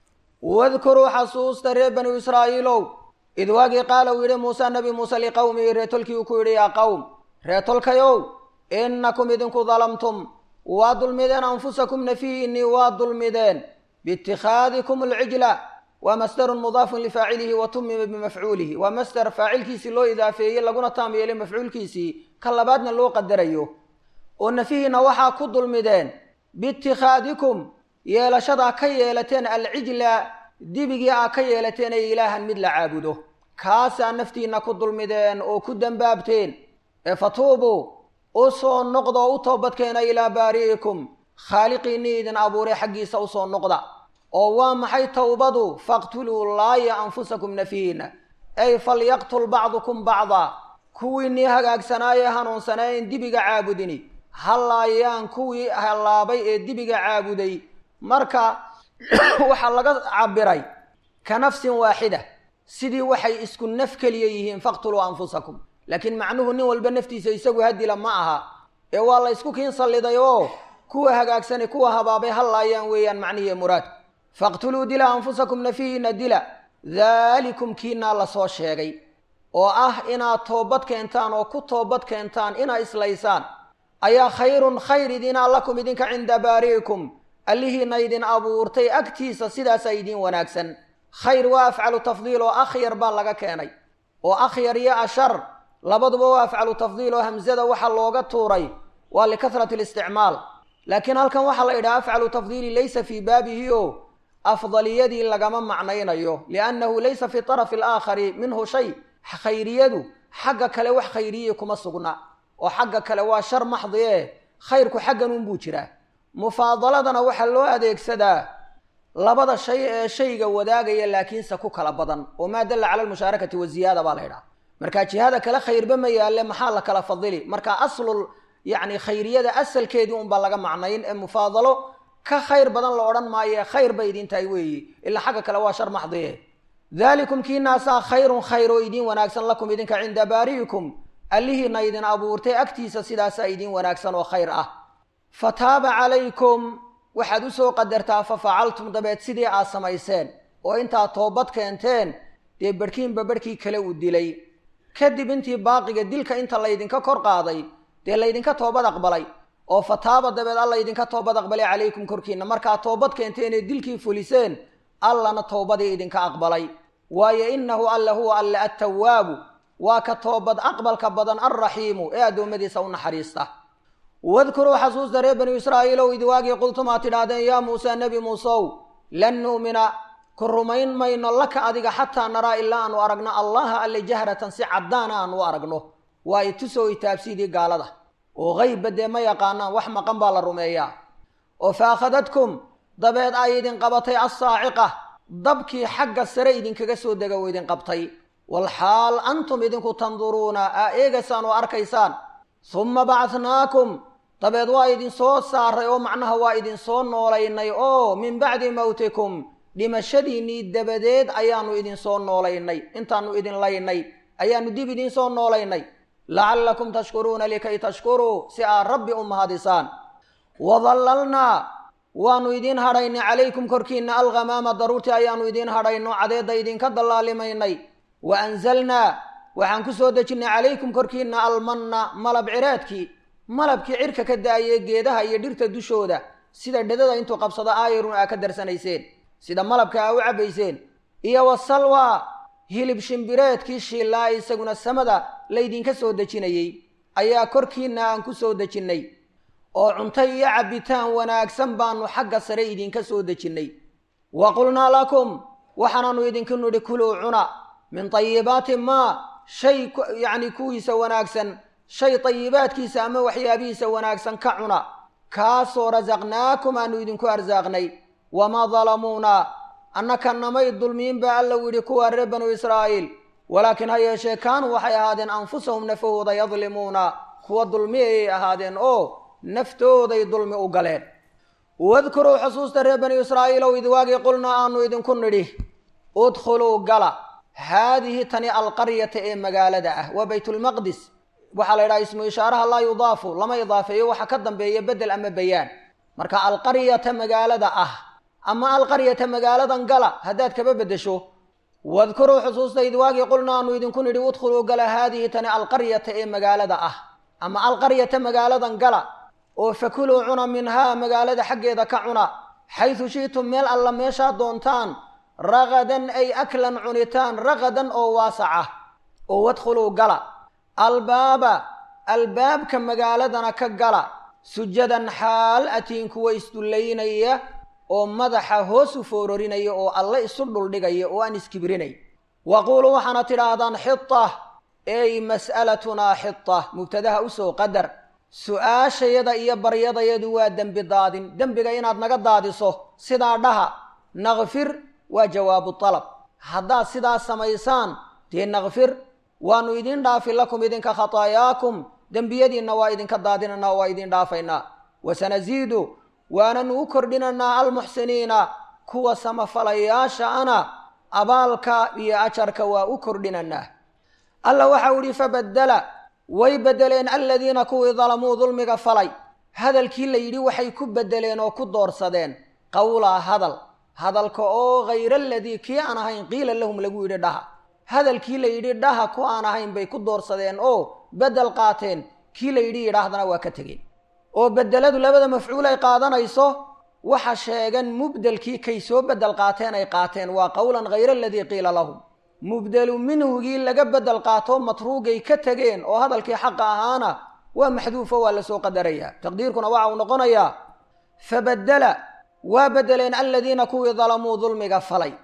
wadkuruu xasuusta reer banu israa'iilow id waagii qaala uu yidhi muuse nebi muuse liqowmihi reetolkii uu ku yidhi yaa qowm reetolkayow innakum idinku dalamtum waa dulmideen anfusakum nafihiinii waa dulmideen biitikhaadikum alcijla waa masdarun mudaafun lifaacilihi wa tumima bimafcuulihi waa masder faacilkiisii loo idaafeeyey laguna taam yeelay mafcuulkiisii ka labaadna loo qadarayo oo nafihiina waxaa ku dulmideen biitikhaadikum yeelashadaa ka yeelateen alcijla dibigii aa ka yeelateen ay ilaahan mid la caabudo kaasaa naftiina ku dulmideen oo ku dembaabteen ee fatuubuu u soo noqda oo u toobadkeena ilaa baari'ikum khaaliqiinnii idin abuuray xaggiisa usoo noqda oo waa maxay towbadu faqtuluu laaya anfusakum nafihiina ay falyaqtul bacdukum bacdaa kuwiinnii hagaagsanaaye hanuunsanayn dibiga caabudini ha laayaan kuwii hallaabay ee dibiga caabuday marka waxaa laga cabiray ka nafsin waaxida sidii waxay isku naf keliya yihiin faqtuluu anfusakum laakiin macnuhu nin walba naftiisa isagu hadila ma aha ee waa la ysku kiin salliday oo kuwa hagaagsani kuwa habaabay ha laayaan weeyaan macnihiiyo muraadku faqtuluu dila anfusakum nafihiina dila daalikum kiinaa lasoo sheegay oo ah inaad toobad keentaan oo ku toobad keentaan inaa islaysaan ayaa khayrun khayr idinaa lakum idinka cinda baari'ikum allihiina idin abuurtay agtiisa sidaasaa idiin wanaagsan khayr waa afcalu tafdiil oo akhyar baa laga keenay oo akhyar iyo ashar labaduba waa afcalu tafdiil oo hamsada waxaa looga tuuray waa likahrati listicmaal laakiin halkan waxaa la yidhaha afcalu tafdiili laysa fii baabihi o afdaliyadii lagama macnaynayo liannahu laysa fi tarafi alaakhari minhu shay khayriyadu xagga kale wax khayriyi kuma sugna oo xagga kale waa shar maxdi e khayrku xaggan unbuu jiraa mufaadaladana waxaa loo adeegsadaa labada shay ee shayga wadaagaya laakiinse ku kala badan oo maa dalla cala almushaarakati waziyaada baa la ydhaha marka jihada kale khayrba ma yaalle maxaa la kala fadili marka aslul yacni khayriyada asalkeedii unbaa laga macnayn ee mufaadalo ka khayr badan la odhan maayo khayr bay idin tahay weeyi ilaa xagga kale waa shar maxdiye daalikum kiinaasaa khayrun khayr oo idiin wanaagsan lakum idinka cinda baari'ikum allihiina idin abuurtay agtiisa sidaasaa idiin wanaagsan oo khayr ah fa taaba calaykum waxaad usoo qadartaa fa facaltum dabeed sidii aad samayseen oo intaad toobad keenteen dee barhkiinba barhkii kale uu dilay kadib intii baaqiga dilka inta laydinka kor qaaday dee laydinka toobad aqbalay oo fa taaba dabeed alla idinka toobad aqbalay calaykum korkiina markaad toobad keenteen ee dilkii fuliseen allana toobadii idinka aqbalay waayo innahu alla huwa alle attawaabu waa ka toobad aqbalka badan alraxiimu ee addoommadiisa u naxariista wadkuruu xasuusta reer banu israa'iilow id waagii qultum aad tidhaahdeen yaa muuse nebi muusew lan nu'mina ku rumayn mayno laka adiga xataa naraa ilaa aanu aragno allaha alle jahratan si caddaana aanu aragno waa itusoo itaabsiidii gaalada oo qeybba dee ma yaqaanaan wax maqan baa la rumeeyaa oo fa akhadadkum dabeed ay idin qabatay assaaciqa dabkii xagga sare idinkaga soo dega oo idin qabtay walxaal antum idinku tanduruuna aa eegaysaan oo arkaysaan summa bacatnaakum dabeed waa idin soo saaray oo macnaha waa idin soo noolaynay oo min bacdi mawtikum dhimashadiinnii dabadeed ayaannu idin soo noolaynay intaannu idin laynay ayaannu dib idiin soo noolaynay lacallakum tashkuruuna likay tashkuruu si aad rabbi u mahadisaan wadallalnaa waannu idiin hadhaynay calaykum korkiinna alghamaama daruurtii ayaannu idiin hadhayno cadeedda idinka dallaalimaynay wa anzalnaa waxaan ku soo dejinnay calaykum korkiinna almanna malab cireedkii malabkii cirka ka da-ayee geedaha iyo dhirta dushooda sida dhedada intuu qabsado aayarun aa ka darsanayseen sida malabka aa u cabbayseen iyo wasalwa hilib shimbireedkii shiillaa isaguna samada laydinka soo dejinayey ayaa korkiinna aan ku soo dejinnay oo cunto iyo cabbitaan wanaagsan baannu xagga sare idinka soo dejinnay wa qulnaa lakum waxaanaannu idinku nidhi kuluu cuna min tayibaati maa shay yacni kuwiisa wanaagsan shay tayibaadkiisa ama waxyaabihiisa wanaagsan ka cuna kaasoo rasaqnaakum aanu idinku arsaaqnay wamaa dalamuuna annaka namay dulmiin baa alla u yidhi kuwaa reer banu israa'iil walaakiin ha yeeshee kaanuu waxay ahaadeen anfusahum nafahooda yadlimuuna kuwa dulmi ayay ahaadeen oo naftooday dulmi u galeen wadkuruu xusuusta reer banu israa'iilow id waagii qulnaa aanu idinku nidhi udkhuluu gala haadihi tani alqaryata ee magaalada ah waa baytulmaqdis waxaa la yidhaha ismu ishaaraha laa yudaafu lama idaafeeyo waxa ka dambeeya bedel ama bayaan marka alqaryata magaalada ah ama alqaryata magaaladan gala haddaad kaba beddesho wadkuruu xusuusta id waagii qulna aanu idinku nidhi udkhuluu gala haadihi tani alqaryata ee magaalada ah ama alqaryata magaaladan gala oo fakuluu cuna minhaa magaalada xaggeeda ka cuna xaysu shi'tum meel alla meeshaa doontaan ragadan ay aklan cunitaan ragadan oo waasaca oo wadkhuluu gala albaaba albaabka magaaladana ka gala sujadan xaal atiin kuwa isdullaynaya oo madaxa hoos u foororinaya oo alle isu dhuldhigaya oo aan iskibrinay waquuluu waxaana tidhaahdaan xita ey mas'alatunaa xita mubtadaha usoo qadar su-aashayada iyo baryadayadu waa dembi daadin dembiga inaad naga daadiso sidaa dhaha nakfir waa jawaabu dalab haddaad sidaa samaysaan dee nakfir waanu idin dhaafi lakum idinka khataayaakum dembiyadiinna waa idinka daadinaynaa waa idin dhaafaynaa wasanasiidu waananu u kordhinaynaa almuxsiniina kuwa samafalayaasha ana abaalka iyo ajarka waa u kordhinaynaa alla waxau idhi fabaddala way beddeleen aladiina kuwii dalamuu dulmiga falay hadalkii la yidhi waxay ku beddeleen oo ku doorsadeen qawlaa hadal hadalka oo hayra aladii kii aan ahayn qiila lahum lagu yidhi dhaha hadalkii la yidhi dhaha ku aan ahayn bay ku doorsadeen oo beddel qaateen kii la yidhi yidhaahdana waa ka tegeen oo beddeladu labada mafcuul ay qaadanayso waxa sheegan mubdelkii kay soo beddel qaateen ay qaateen waa qowlan hayra aladii qiila lahum mubdelu minhugii laga beddel qaato matruugay ka tegeen oo hadalkii xaqa ahaana waa maxduufo waa lasoo qadarayaa taqdiirkuna waxa uu noqonayaa fabaddala waa beddeleen aladiina kuwii dalamuu dulmiga falay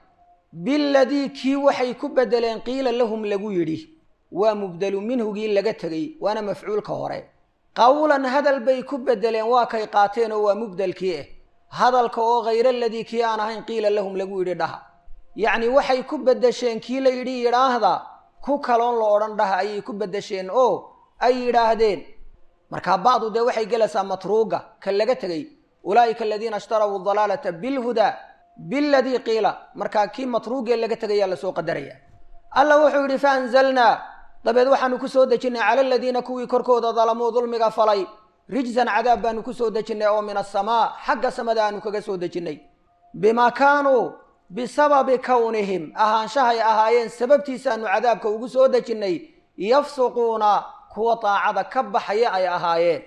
biladii kii waxay ku beddeleen qiila lahum lagu yidhi waa mubdelu minhugii laga tegey waana mafcuulka hore qowlan hadal bay ku beddeleen waa kay qaateen oo waa mubdelkii ah hadalka oo hayra aladii kii aan ahayn qiila lahum lagu yidhi dhaha yacni waxay ku beddesheen kii la yidhi yidhaahda ku kaloon la odhan dhaha ayay ku beddesheen oo ay yidhaahdeen markaa bacdu dee waxay gelaysaa matruuga ka laga tegey ulaa'ika aladiina ishtarabuu dalaalata bilhudaa biladii qiila markaa kii matruugee laga tegayaa lasoo qadaraya alla wuxuu yidhi fa anzalnaa dabeed waxaanu ku soo dejinnay cala aladiina kuwii korkooda dalamuu dulmiga falay rijsan cadaab baanu ku soo dejinnay oo min asamaa xagga samada aanu kaga soo dejinnay bimaa kaanuu bisababi kownihim ahaanshahay ahaayeen sababtiisaanu cadaabka ugu soo dejinnay yafsuquuna kuwa daacada ka baxaya ay ahaayeen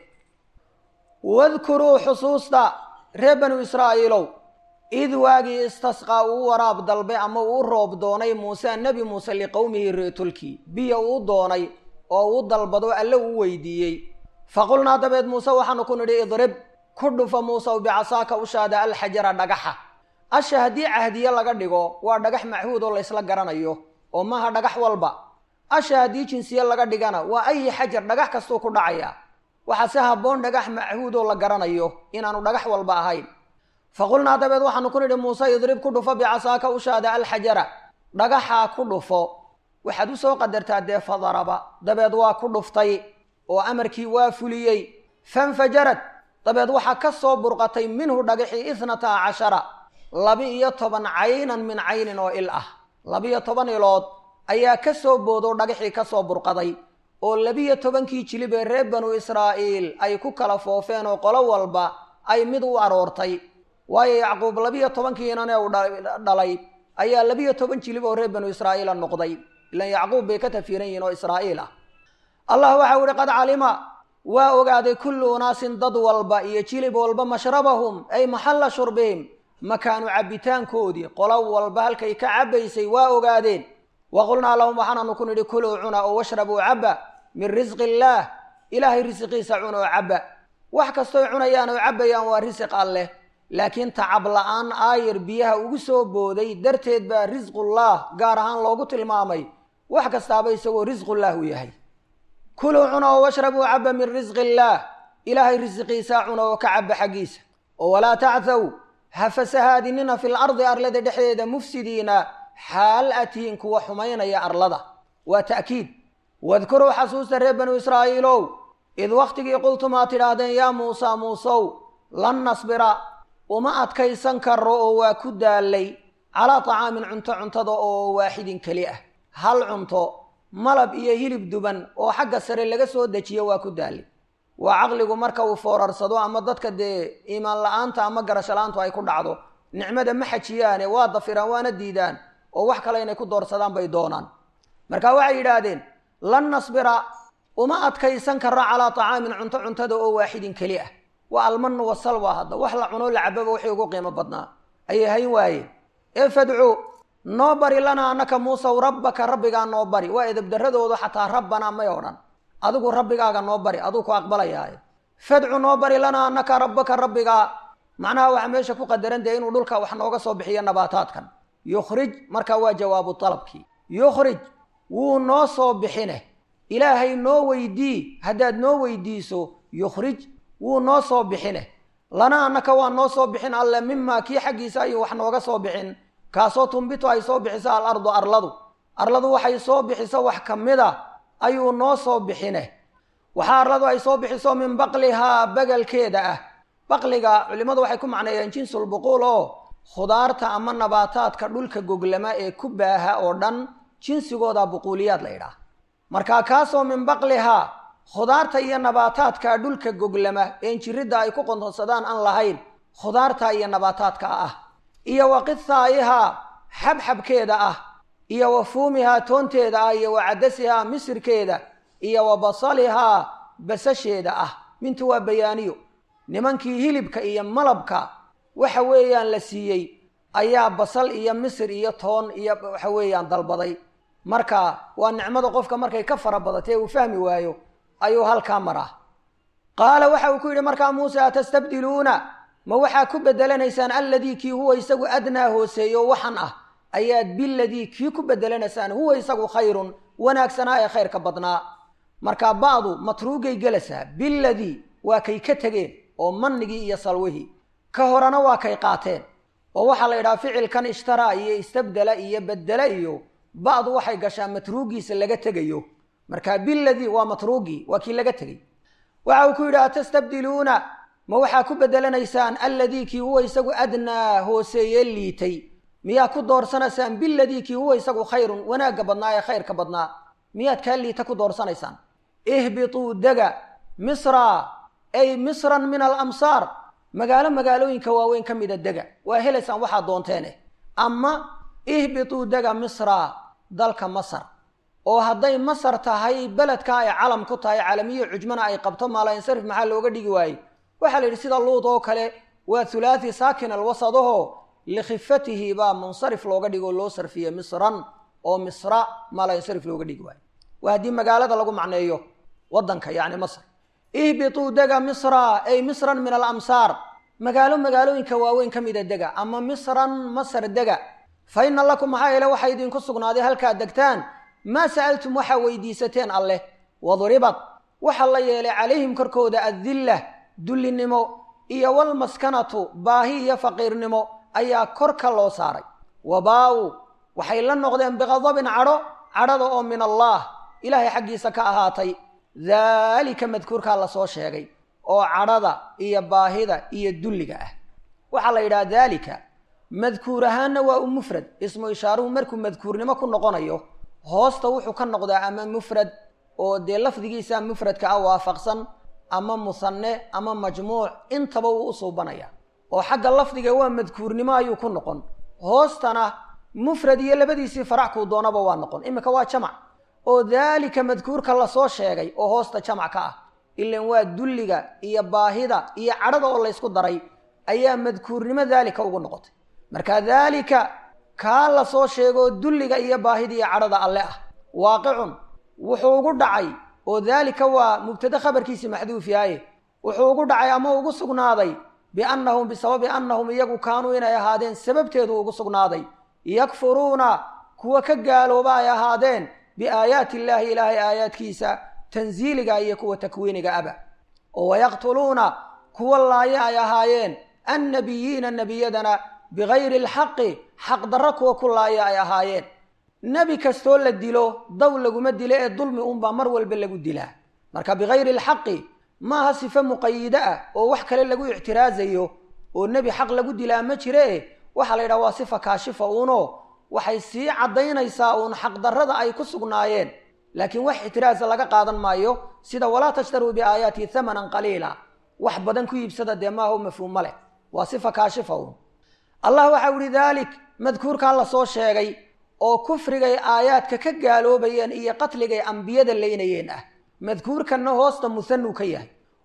wadkuruu xusuusta reer banu israa'iilow id waagii istasqaa uu waraab dalbay ama uu roob doonay muuse nebi muuse liqowmihi reetulkii biyo uu doonay oo uu dalbado alle uu weydiiyey faqulnaa dabeed muuse waxaanu ku nidhi idrib ku dhufa muusew bicasaaka ushaada alxajara dhagaxa asha haddii cahdiye laga dhigo waa dhagax machuud oo laysla garanayo oo maaha dhagax walba asha haddii jinsiye laga dhigana waa ayi xajar dhagax kastuu ku dhacaya waxaa si habboon dhagax machuud oo la garanayo inaanu dhagax walba ahayn faqulnaa dabeed waxaanu ku nidhi muuse idrib ku dhufo bicasaaka ushaada alxajara dhagaxaa ku dhufo waxaad u soo qadartaa dee fadaraba dabeed waa ku dhuftay oo amarkii waa fuliyey fanfajarad dabeed waxaa ka soo burqatay minhu dhagaxii ithnata cashara laba-iyo toban caynan min caynin oo il ah laba-iyo toban ilood ayaa ka soo boodoo dhagaxii ka soo burqaday oo labiyo tobankii jilib ee reer banu israa'iil ay ku kala foofeen oo qolo walba ay mid u aroortay waayo yacquub labiyo tobankiinane uu dhalay ayaa labiyo toban jilib oo reer banu israa'iila noqday ilan yacquub bay ka tafiiran yihiin oo israa'iil ah allah waxau ihi qad calima waa ogaaday kullu unaasin dad walba iyo jilib walba mashrabahum ay maxalla shurbihim makaanu cabbitaankoodii qolo walba halkay ka cabbaysay waa ogaadeen wa qulnaa lahum waxaananu ku nidhi kuluu cuna oo washrabuu cabba min risqi illaah ilaahay risiqiisa cuna oo cabba wax kastoy cunayaan oo cabbayaan waa risiq alleh laakiin tacab la-aan aayar biyaha ugu soo booday darteed baa risqullah gaar ahaan loogu tilmaamay wax kastaaba isagoo risqullah u yahay kuluu cuna oo washrabuu cabba min risqi illaah ilaahay risiqiisaa cuna oo ka cabba xaggiisa oo walaa tacthaw ha fasahaadinina fil ardi arlada dhexdeeda mufsidiina xaal atihiin kuwa xumaynaya arlada waa ta'kiid wadkuruu xasuusta reer banu israa'iilow id wakhtigii qultum aad tidhaahdeen yaa muusa muusow lan nasbira uma adkaysan karo oo waa ku daallay calaa tacaamin cunto cuntada oo waaxidin keli ah hal cunto malab iyo hilib duban oo xagga sare laga soo dejiyo waa ku daallay waa caqligu marka uu foorarsado ama dadka dee iimaan la-aanta ama garasho la-aantu ay ku dhacdo nicmada ma xajiyaane waa dafiraan waana diidaan oo wax kale inay ku doorsadaan bay doonaan marka waxay yidhaahdeen lan nasbira uma adkaysan karo calaa tacaamin cunto cuntada oo waaxidin keli ah waa almanu wasalwa hadda wax la cuno la cababa wixii ugu qiimo badnaa ayay hayn waayeen ee fadcu noo bari lanaa anaka muusaw rabbaka rabbigaa noo bari waa edabdaradoodu xataa rabbanaa may odhan adigu rabbigaaga noo bari aduu ku aqbalayaaye fadcu noo bari lanaa anaka rabbaka rabbigaa macnaha waxaa meesha ku qadaran dee inuu dhulka wax nooga soo bixiyo nabaataadkan yukhrij markaa waa jawaabu dalabkii yukhrij wuu noo soo bixine ilaahay noo weydii haddaad noo weydiiso yukhrij wuu noo soo bixine lana annaka waa noo soo bixin alle mimaa kii xaggiisa ayuu wax nooga soo bixin kaasoo tumbitu ay soo bixiso alardu arladu arladu waxay soo bixiso wax ka mid a ayuu noo soo bixine waxaa arladu ay soo bixiso min baqlihaa bagalkeeda ah baqliga culimmadu waxay ku macneeyeen jinsulbuquul oo khudaarta ama nabaataadka dhulka goglama ee ku baaha oo dhan jinsigooda buquuliyaad la yidhaah markaa kaasoo min baqlihaa khudaarta iyo nabaataadka dhulka goglama een jiridda ay ku qontonsadaan aan lahayn khudaarta iyo nabaataadka ah iyo wa qithaa'ihaa xabxabkeeda ah iyo wa fuumihaa toonteeda ah iyo wa cadasihaa misirkeeda iyo wa basalihaa basasheeda ah mintu waa bayaaniyo nimankii hilibka iyo malabka waxa weeyaan la siiyey ayaa basal iyo misir iyo toon iyo waxa weeyaan dalbaday marka waa nicmada qofka markay ka fara badatay uu fahmi waayo ayuu halkaa maraa qaala waxa uu ku yidhi markaa muuse atastabdiluuna ma waxaa ku bedelanaysaan alladii kii huwa isagu adnaa hooseeyo waxan ah ayaad biladii kii ku bedelanaysaan huwa isagu khayrun wanaagsanaa ee khayrka badnaa markaa ba'du matruugay gelasaa biladii waa kay ka tegeen oo mannigii iyo salwihii ka horena waa kay qaateen oo waxaa la yidhaha ficilkan ishtaraa iyo istabdela iyo bedela iyo ba'du waxay gashaa matruugiisa laga tegayo markaa biladii waa matruugii waa kii laga tegey waxa uu ku yidhi atastabdiluuna ma waxaa ku bedelanaysaan alladii kii huwa isagu adnaa hooseeye liitay miyaa ku doorsanaysaan biladii kii huwa isagu khayrun wanaagga badnaa ee khayrka badnaa miyaad kaa liita ku doorsanaysaan ihbituu dega misra ay misran min alamsaar magaalo magaalooyinka waaweyn ka mida dega waa helaysaan waxaad doonteene ama ihbituu dega misra dalka masar oo hadday masar tahay beledka ay calam ku tahay calamiyo cujmana ay qabto maalansarif maxaa looga dhigi waayey waxaa la yidhi sida luud oo kale waa thulaathi saakin alwasadaho likhifatihi baa munsarif looga dhigo loo sarfiye misran oo misra maalansarif looga dhigi waayo waa haddii magaalada lagu macneeyo waddanka yacni masr ihbituu dega misra ay misran min alamsaar magaalo magaalooyinka waaweyn ka mida dega ama misran masar dega fa ina lakum maxaa yeele waxaa idinku sugnaaday halkaad degtaan maa sa'altum waxaa weydiisateen alleh wadribad waxaa la yeelay calayhim korkooda addilla dullinimo iyo walmaskanatu baahi iyo faqiirnimo ayaa korka loo saaray wabaa-u waxay la noqdeen biqadabin cadho cadhada oo min allaah ilaahay xaggiisa ka ahaatay daalika madkuurkaa lasoo sheegay oo cadhada iyo baahida iyo dulliga ah waxaa la yidhaha daalika madkuur ahaanna waa u mufrad ismu ishaaruhu markuu madkuurnimo ku noqonayo hoosta wuxuu ka noqdaa ama mufrad oo dee lafdigiisa mufradka ah waafaqsan ama musanne ama majmuuc intaba wuu u suubanaya oo xagga lafdiga waa madkuurnimo ayuu ku noqon hoostana mufrad iyo labadiisii farac kuu doonaba waa noqon iminka waa jamac oo daalika madkuurka lasoo sheegay oo hoosta jamac ka ah ilan waa dulliga iyo baahida iyo cadhada oo laysku daray ayaa madkuurnimo daalika ugu noqotay marka daalika kaa lasoo sheegoo dulliga iyo baahida iyo cadhada alle ah waaqicun wuxuu ugu dhacay oo daalika waa mubtade khabarkiisii maxduuf yahaye wuxuu ugu dhacay ama ugu sugnaaday biannahum bisababi annahum iyagu kaanuu inay ahaadeen sababteedu ugu sugnaaday yakfuruuna kuwa ka gaalooba ay ahaadeen biaayaati illaahi ilaahay aayaadkiisa tansiiliga iyo kuwa takwiiniga aba oo wayaqtuluuna kuwa laaya ay ahaayeen annabiyiina nebiyadana bigayri alxaqi xaqdarro kuwa ku laaya ay ahaayeen nebi kastoo la dilo daw laguma dilo ee dulmi unbaa mar walba lagu dilaa marka bigayri alxaqi maaha sifo muqayido ah oo wax kale lagu ictiraasayo oo nebi xaq lagu dilaa ma jire waxaa la yidhaha waa sifa kaashifa uuno waxay sii caddaynaysaa uun xaqdarrada ay ku sugnaayeen laakiin wax ictiraasa laga qaadan maayo sida walaa tashtaruu biaayaati hamanan qaliila wax badan ku iibsada dee maaha u mafhuuma leh waa sifa kaashifa uun allah waxau ihi daalik madkuurkaa lasoo sheegay oo kufrigay aayaadka ka gaaloobayeen iyo qatligay ambiyada laynayeen ah madkuurkanna hoosta musanuu ka yahay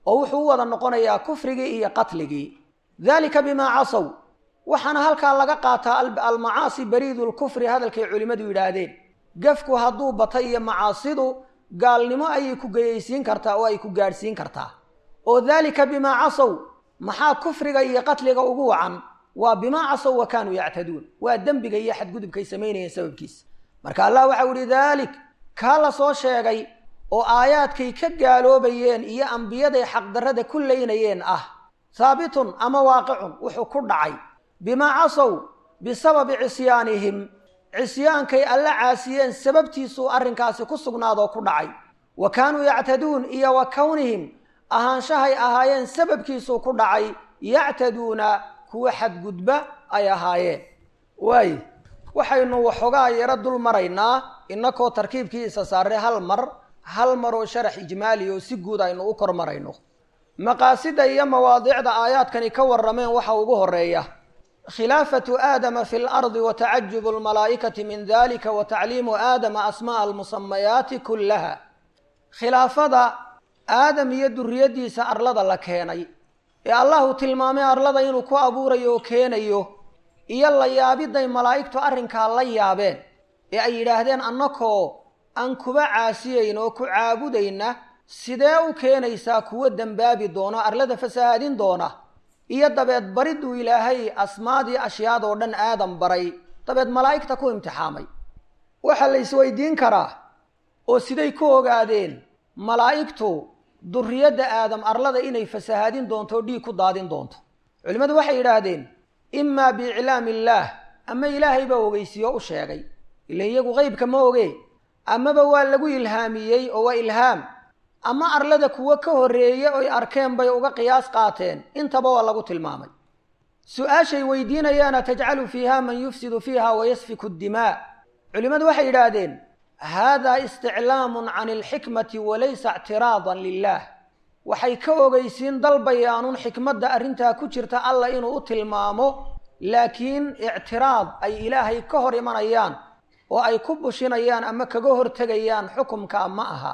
oo wuxuu u wada noqonayaa kufrigii iyo qatligii dalika bimaa casow waxaana halkaa laga qaataa almacaasi bariidu lkufri hadalkay culimmadu yidhaahdeen gefku hadduu bata iyo macaasidu gaalnimo ayay ku geyaysiin kartaa oo ay ku gaadhsiin kartaa oo daalika bimaa casow maxaa kufriga iyo qatliga ugu wacan waa bimaa casow wa kaanuu yactaduun waa dembiga iyo xadgudubkay samaynayeen sababkiisa marka allah waxau yihi daalik kaa la soo sheegay oo aayaadkay ka gaaloobayeen iyo ambiyaday xaqdarrada ku laynayeen ah haabitun ama waaqicun wuxuu ku dhacay bimaa casow bisababi cisyaanihim cisyaankay alla caasiyeen sababtiisuu arrinkaasi ku sugnaadoo ku dhacay wa kaanuu yactaduun iyo wa kownihim ahaanshahay ahaayeen sababkiisuu ku dhacay yactaduuna kuwa xadgudba ay ahaayeen waay waxaynu waxoogaa yaro dul maraynaa inakoo tarkiibkii isa saarray hal mar hal mar oo sharax ijmaali oo si guud aynu u kor marayno maqaasida iyo mawaadiicda aayaadkani ka warrameen waxa ugu horeeya khilaafatu aadama fi lardi wa tacajubu almalaa'ikati min dalika wa tacliimu aadama asma'a almusamayaati kullaha khilaafada aadam iyo duriyaddiisa arlada la keenay ee allahu tilmaamay arlada inuu ku abuurayo oo keenayo iyo la yaabiday malaa'igtu arrinkaa la yaabeen ee ay yidhaahdeen annakoo aan kuba caasiyayn oo ku caabudayna sidee u keenaysaa kuwa dembaabi doona arlada fasahaadin doona iyo dabeed bariduu ilaahay asmaadii ashyaadoo dhan aadam baray dabeed malaa'igta ku imtixaamay waxaa la isweydiin karaa oo siday ku ogaadeen malaa'igtu duriyadda aadam arlada inay fasahaadin doonto o dhiig ku daadin doonto culimmadu waxay yidhaahdeen imaa biiclaami illaah ama ilaahay baa ogeysiiyo u sheegay ila iyagu qeybka ma oge amaba waa lagu ilhaamiyey oo waa ilhaam ama arlada kuwo ka horreeye oy arkeen bay uga qiyaas qaateen intaba waa lagu tilmaamay su-aashay weydiinayaana tajcalu fiiha man yufsidu fiiha wayasfiku dimaa culimmadu waxay yidhaahdeen haadaa isticlaamun can alxikmati walaysa ictiraadan lilah waxay ka ogeysiin dalbayaanun xikmadda arrintaa ku jirta alla inuu u tilmaamo laakiin ictiraad ay ilaahay ka hor imanayaan oo ay ku bushinayaan ama kaga hortegayaan xukumka ma aha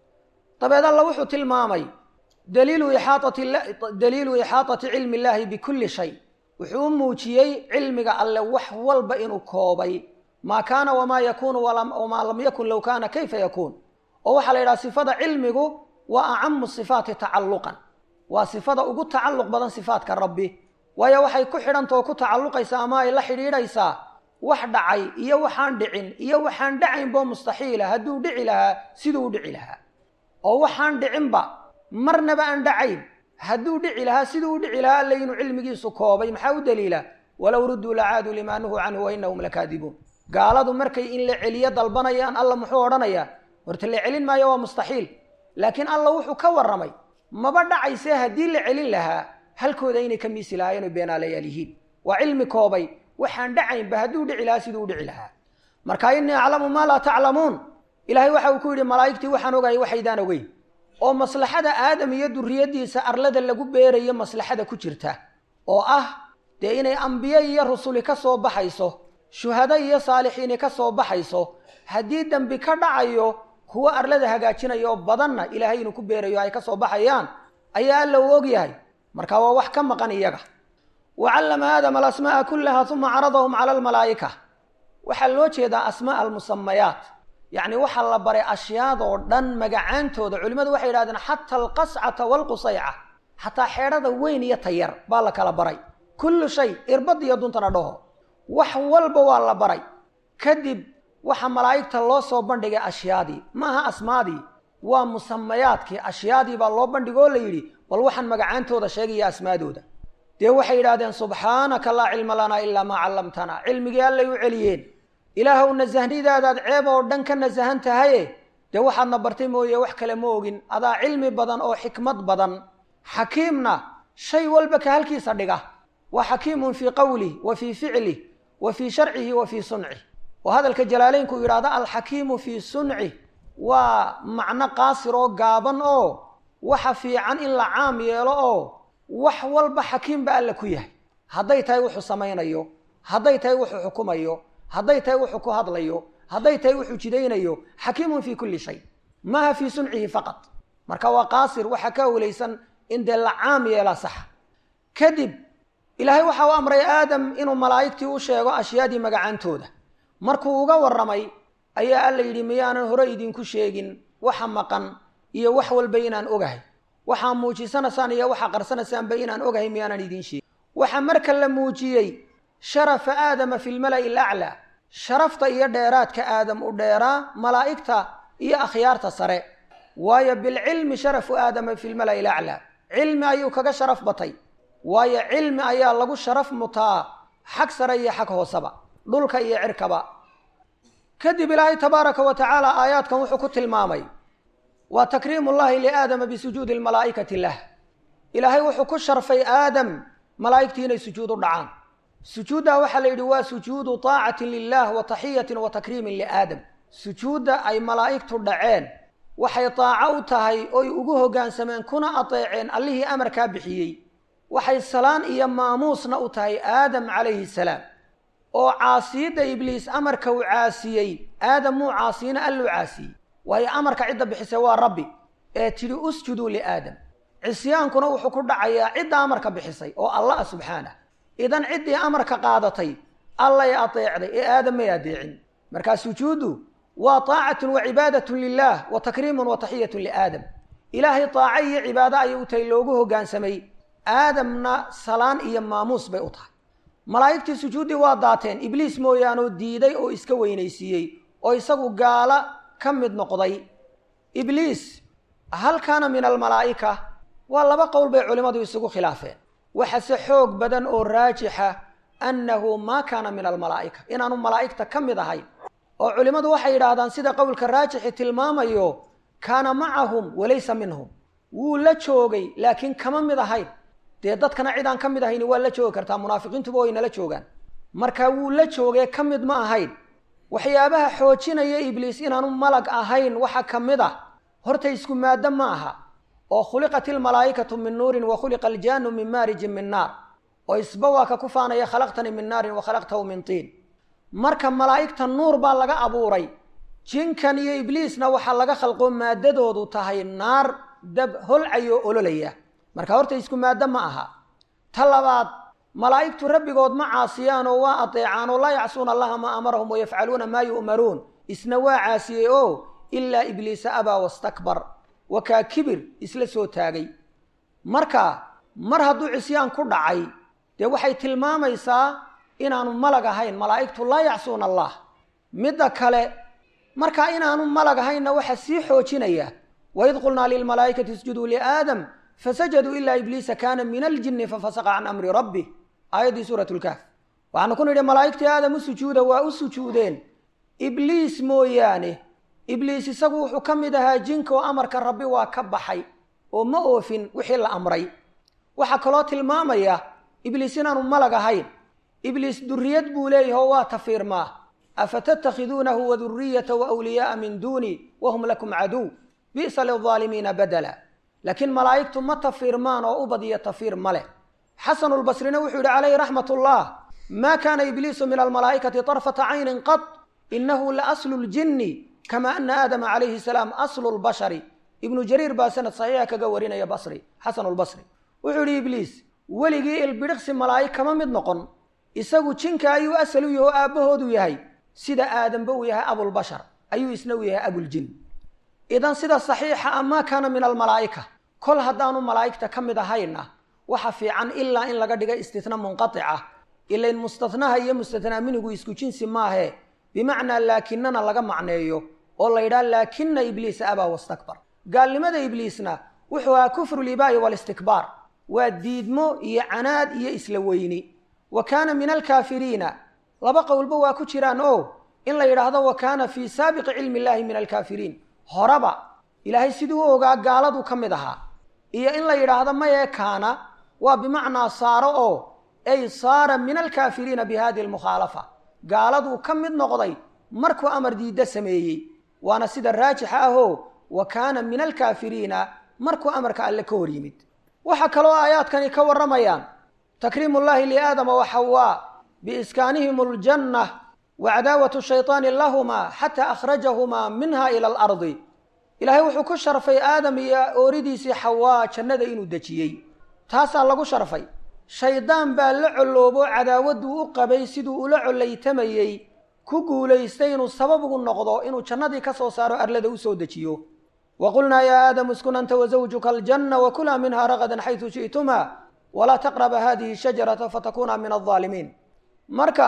dabeed alla wuxuu tilmaamay daliilu ixaatati cilmi illaahi bikulli shay wuxuu u muujiyey cilmiga alle wax walba inuu koobay maa kaana wamaa yakuunu wamaa lam yakun low kaana kayfa yakuun oo waxaa la yidhaha sifada cilmigu waa acamu sifaati tacalluqan waa sifada ugu tacalluq badan sifaatka rabbi waayo waxay ku xidhanta oo ku tacalluqaysaa ama ay la xidhiidhaysaa wax dhacay iyo waxaan dhicin iyo waxaan dhacaynboo mustaxiila hadduu dhici lahaa siduu u dhici lahaa oo waxaan dhicinba marnaba aan dhacayn hadduu dhici lahaa siduu u dhici lahaa alla inuu cilmigiisu koobay maxaa u daliila walow rudduu lacaaduu limaa nuhuu canhu wa inahum lakaadibuun gaaladu markay in la celiyo dalbanayaan alla muxuu odhanayaa horta la celin maayo waa mustaxiil laakiin alla wuxuu ka warramay maba dhacaysee haddii la celin lahaa halkooda inay ka miisi lahaayeen oy beenaalayaal yihiin waa cilmi koobay waxaan dhacaynba hadduu dhici lahaa siduu u dhici lahaa marka innii aclamu maa laa taclamuun ilaahay waxa uu ku yidhi malaa'igtii waxaan ogahay waxaydaan ogeyn oo maslaxada aadam iyo duriyaddiisa arlada lagu beerayo maslaxada ku jirta oo ah dee inay ambiye iyo rusuli ka soo baxayso shuhado iyo saalixiini ka soo baxayso haddii dembi ka dhacayo kuwa arlada hagaajinayo badanna ilaahay inuu ku beerayo ay ka soo baxayaan ayaa alla u og yahay marka waa wax ka maqan iyaga wa callama aadama alasmaa'a kullaha uma caradahum cala almalaa'ika waxaa loo jeedaa asmaa almusamayaat yacni waxaa la baray ashyaadoo dhan magacaantooda culimmadu waxay yidhahdeen xata alqascata waalqusayca xataa xeedhada weyn iyo tayar baa la kala baray kullu shay irbad iyo duntana dhaho wax walba waa la baray kadib waxa malaa'igta loo soo bandhigay ashyaadii maaha asmaadii waa musamayaadkii ashyaadii baa loo bandhigoo la yidhi bal waxaan magacaantooda sheegaya asmaadooda dee waxay yidhahdeen subxaanaka laa cilma lanaa ilaa maa callamtanaa cilmigii allay u celiyeen ilaahow nasahnidaadaad ceeb oo dhan ka nasahan tahaye dee waxaadna bartay mooye wax kale ma ogin adaa cilmi badan oo xikmad badan xakiimna shay walba ka halkiisa dhiga waa xakiimun fii qowlih wa fii ficlih wa fii sharcihi wa fii suncih oo hadalka jalaaleynku yidhahdo alxakiimu fii suncih waa macno qaasir oo gaaban oo waxa fiican in la caam yeelo oo wax walba xakiim ba alla ku yahay hadday tahay wuxuu samaynayo hadday tahay wuxuu xukumayo hadday tahay wuxuu ku hadlayo hadday tahay wuxuu jidaynayo xakiimun fii kulli shay maaha fii suncihi faqad marka waa qaasir waxa ka awlaysan in dee la caam yeelaa saxa kadib ilaahay waxa u amray aadam inuu malaa'igtii u sheego ashyaadii magacaantooda markuu uga warramay ayaa alla yidhi miyaanan hore idinku sheegin waxa maqan iyo wax walba inaan ogahay waxaa muujisanaysaan iyo waxaa qarsanaysaanba inaan ogahay miyaanan idiin sheegin waxaa marka la muujiyey sharafa aadama fi lmala'i alaclaa sharafta iyo dheeraadka aadam u dheeraa malaa'igta iyo akhyaarta sare waayo bilcilmi sharafu aadama fi lmala'i alaclaa cilmi ayuu kaga sharaf batay waayo cilmi ayaa lagu sharaf mutaa xag sare iyo xag hooseba dhulka iyo cirkaba kadib ilaahay tabaaraka wa tacaala aayaadkan wuxuu ku tilmaamay waa takriimu llahi liaadama bisujuudi lmalaa'ikati lah ilaahay wuxuu ku sharfay aadam malaa'igtii inay sujuud u dhacaan sujuuddaa waxaa la yidhi waa sujuudu taacatin lilah wa taxiyatin wa takriimin liaadam sujuudda ay malaa'igtu dhaceen waxay taaco u tahay oy ugu hoggaansameen kuna adeeceen allihii amarkaa bixiyey waxay salaan iyo maamuusna u tahay aadam calayhi salaam oo caasiyadda ibliis amarka uu caasiyey aadam muu caasiyina alluu caasiyey waayo amarka cidda bixisay waa rabbi ee tidhi usjuduu liaadam cisyaankuna wuxuu ku dhacayaa cidda amarka bixisay oo allah ah subxaanah idan ciddii amarka qaadatay allay adeecday ee aadam may adeecin markaa sujuuddu waa taacatun wa cibaadatun lilah wa takriimun wa taxiyatun liaadam ilaahay taaco iyo cibaado ayay u tahay loogu hoggaansamay aadamna salaan iyo maamuus bay u tahay malaa'igtii sujuuddii waa daateen ibliis mooyaanoo diiday oo iska weynaysiiyey oo isagu gaala ka mid noqday ibliis hal kaana min almalaa'ika waa laba qowl bay culimmadu isugu khilaafeen waxase xoog badan oo raajixa annahu maa kaana min almalaa'ika inaanu malaa'igta ka mid ahayn oo culimmadu waxay yidhaahdaan sida qowlka raajixi tilmaamayo kaana macahum walaysa minhum wuu la joogay laakiin kama mid ahayn dee dadkana cid aan ka mid ahayni waa la joogi kartaa munaafiqiintuba way nala joogaan marka wuu la joogee ka mid ma ahayn waxyaabaha xoojinaya ibliis inaanu malag ahayn waxa ka mid ah horta isku maaddo ma aha oo khuliqat ilmalaa'ikatu min nuurin wa khuliqa aljaanu min maarijin min naar oo isba waa ka ku faanaya khalaqtanii min naarin wa khalaqtahu min tiin marka malaa'igta nuur baa laga abuuray jinkan iyo ibliisna waxaa laga khalqoo maaddadoodu tahay naar dab holcayoo ololaya marka horta isku maaddo ma aha ta labaad malaa'igtu rabbigood ma caasiyaan oo waa adeecaan oo laa yacsuuna allaha maa amarahum wayafcaluuna maa yu'maruun isna waa caasiyey oo ilaa ibliisa abaa wastakbar wakaa kibir isla soo taagay marka mar hadduu cisyaan ku dhacay dee waxay tilmaamaysaa inaanu malag ahayn malaa'igtu laa yacsuuna allah midda kale markaa inaanu malag ahaynna waxaa sii xoojinaya waid qulnaa lilmalaa'ikati isjuduu liaadam fasajaduu ilaa ibliisa kaana min aljinni fafasaqa can amri rabbih aayaddii suurat lkaaf waxaanu ku nidhi malaa'igtii aadam u sujuuda waa u sujuudeen ibliis mooyaane ibliis isagu wuxuu ka mid ahaa jinka oo amarka rabbi waa ka baxay oo ma oofin wixii la amray waxaa kaloo tilmaamaya ibliis inaanu malag ahayn ibliis duriyad buu leeyahay oo waa tafiirmaa afatattakhiduunahu wa duriyatahu awliyaaa min duuni wahum lakum caduw bi'sa lilظaalimiina badala laakiin malaa'igtu ma tafiirmaan oo u badiyo tafiir ma leh xasanulbasrina wuxuu yidhi calayhi raxmat ullah maa kaana ibliisu min almalaa'ikati طarfata caynin qad inahu la aslu ljinni kama ana aadama calayhi salaam aslu lbashari ibnu jariir baa sanad saxiixa kaga warinaya basri xasanulbasri wuxuu yidhi ibliis weligii ilbidhiqsi malaa'ig kama mid noqon isagu jinka ayuu asal u yahay oo aabbahoodu yahay sida aadamba uu yahay abulbashar ayuu isna u yahay abuljin idan sida saxiixa a maa kaana min almalaa'ika kol haddaanu malaa'igta ka mid ahayna waxa fiican ilaa in laga dhiga istitna munqatica ilain mustatnaha iyo mustatnaa minigu isku jinsi maahe bimacnaa laakinana laga macneeyo oo la yidhaha laakina ibliisa abaa wastakbar gaalnimada ibliisna wuxuu ahaa kufru libaa'i walistikbaar waa diidmo iyo canaad iyo isla weyni wa kaana min alkaafiriina laba qowlba waa ku jiraan o in la yidhaahdo wa kaana fii saabiqi cilmi illaahi min alkaafiriin horeba ilaahay siduu u ogaa gaaladuu ka mid ahaa iyo in la yidhaahdo mayee kaana waa bimacnaa saaro oo ay saara min alkaafiriina bi hadihi almukhaalafa gaaladuu ka mid noqday markuu amar diidda sameeyey waana sida raajixa ahoo wa kaana min alkaafiriina markuu amarka alle ka hor yimid waxaa kaloo aayaadkani ka warramayaan takriimu llahi liaadama wa xawaa biiskaanihim aljanna wa cadaawatu shayطaani lahumaa xataa akhrajahumaa minha ila alardi ilaahay wuxuu ku sharfay aadam iyo ooridiisii xawaa jannada inuu dejiyey taasaa lagu sharfay shaydaan baa la colloobo cadaawadduu u qabay siduu ula collaytamayey ku guulaystay inuu sabab ugu noqdo inuu jannadii ka soo saaro arlada u soo dejiyo wa qulnaa yaa aadamu iskun anta wasawjuka aljanna wa kulaa minha ragadan xaysu shi'tumaa walaa taqraba hadihi shajarata fatakuuna min aldaalimiin marka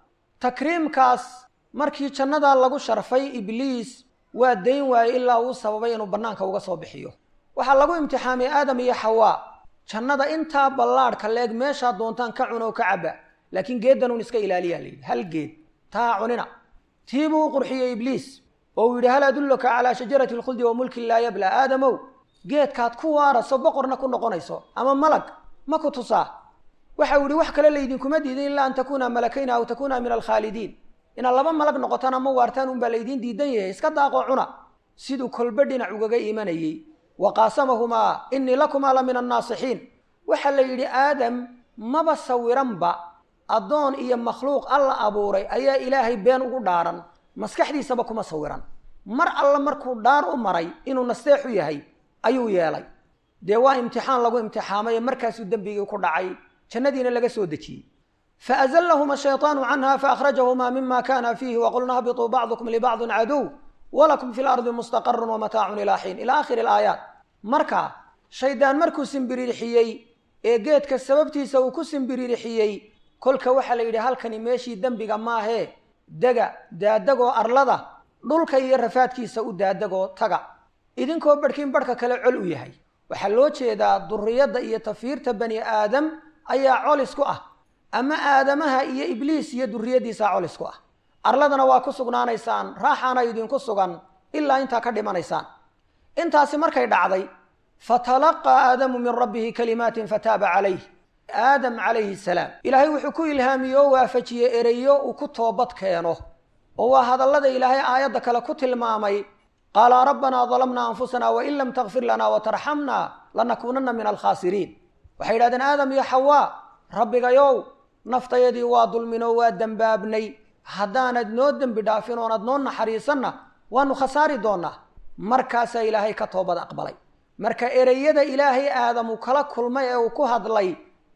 takriimkaas markii jannadaa lagu sharfay ibliis waa dayn waayey ilaa uu sababay inuu bannaanka uga soo bixiyo waxaa lagu imtixaamay aadam iyo xawaa jannada intaa ballaadhka leeg meeshaa doontaan ka cunoo ka cabba laakiin geeddanuun iska ilaaliyaa layidhi hal geed taa cunina tii buu u qurxiyey ibliis oo uu yidhi hal adulluka calaa shajarati alkhuldi wa mulkin laa yabla aadamow geedkaad ku waaraso boqorna ku noqonayso ama malag ma ku tusaa waxa uu yidhi wax kale laydinkuma diidin ilaa an takuuna malakayna aw takuuna min alkhaalidiin inaad laba malag noqotaan ama waartaan unbaa laydiin diidan yahay iska daaqoo cuna siduu kolba dhinac ugaga imanayey wa qaasamahumaa innii lakumaa la min annaasixiin waxaa la yidhi aadam maba sawiranba addoon iyo makhluuq alla abuuray ayaa ilaahay been ugu dhaaran maskaxdiisaba kuma sawiran mar alla markuu dhaar u maray inuu nasteexu yahay ayuu yeelay dee waa imtixaan lagu imtixaamaye markaasuu dembigii ku dhacay jannadiina laga soo dejiyey faazlahma shayطaanu canha faأkhrajahumaa mima kana fiihi waqulna hbiطuu bacdukum libacضi caduw walakum fi lardi mustaqaru wamataacun ilaa xiin ila akhiri اlaayaat marka shaydaan markuu simbiririxiyey ee geedka sababtiisa uu ku simbiririxiyey kolka waxaa la yidhi halkani meeshii dembiga maahee dega daadagoo arlada dhulka iyo rafaadkiisa u daadagoo taga idinkoo barhkiin barhka kale col u yahay waxaa loo jeedaa duriyadda iyo tafiirta bani aadam ayaa colis ku ah ama aadamaha iyo ibliis iyo duriyaddiisaa colis ku ah arladana waa ku sugnaanaysaan raaxaana idinku sugan ilaa intaa ka dhimanaysaan intaasi markay dhacday fatalaqaa aadamu min rabbihi kalimaatin fataaba calayh aadam calayhi salaam ilaahay wuxuu ku ilhaamiyey oo waafajiyey ereyo uu ku toobad keeno oo waa hadallada ilaahay aayadda kale ku tilmaamay qaala rabbanaa dalamnaa anfusana wain lam takfir lanaa watarxamna lanakuunanna min alkhaasiriin waxay yidhahdeen aadam iyo xawaa rabbigayow naftayadii waa dulminoo waa dembaabnay haddaanad noo dembi dhaafin oonad noo naxariisanna waanu khasaari doonnaa markaasaa ilaahay ka toobad aqbalay marka ereyada ilaahay aadamu kala kulmay ee uu ku hadlay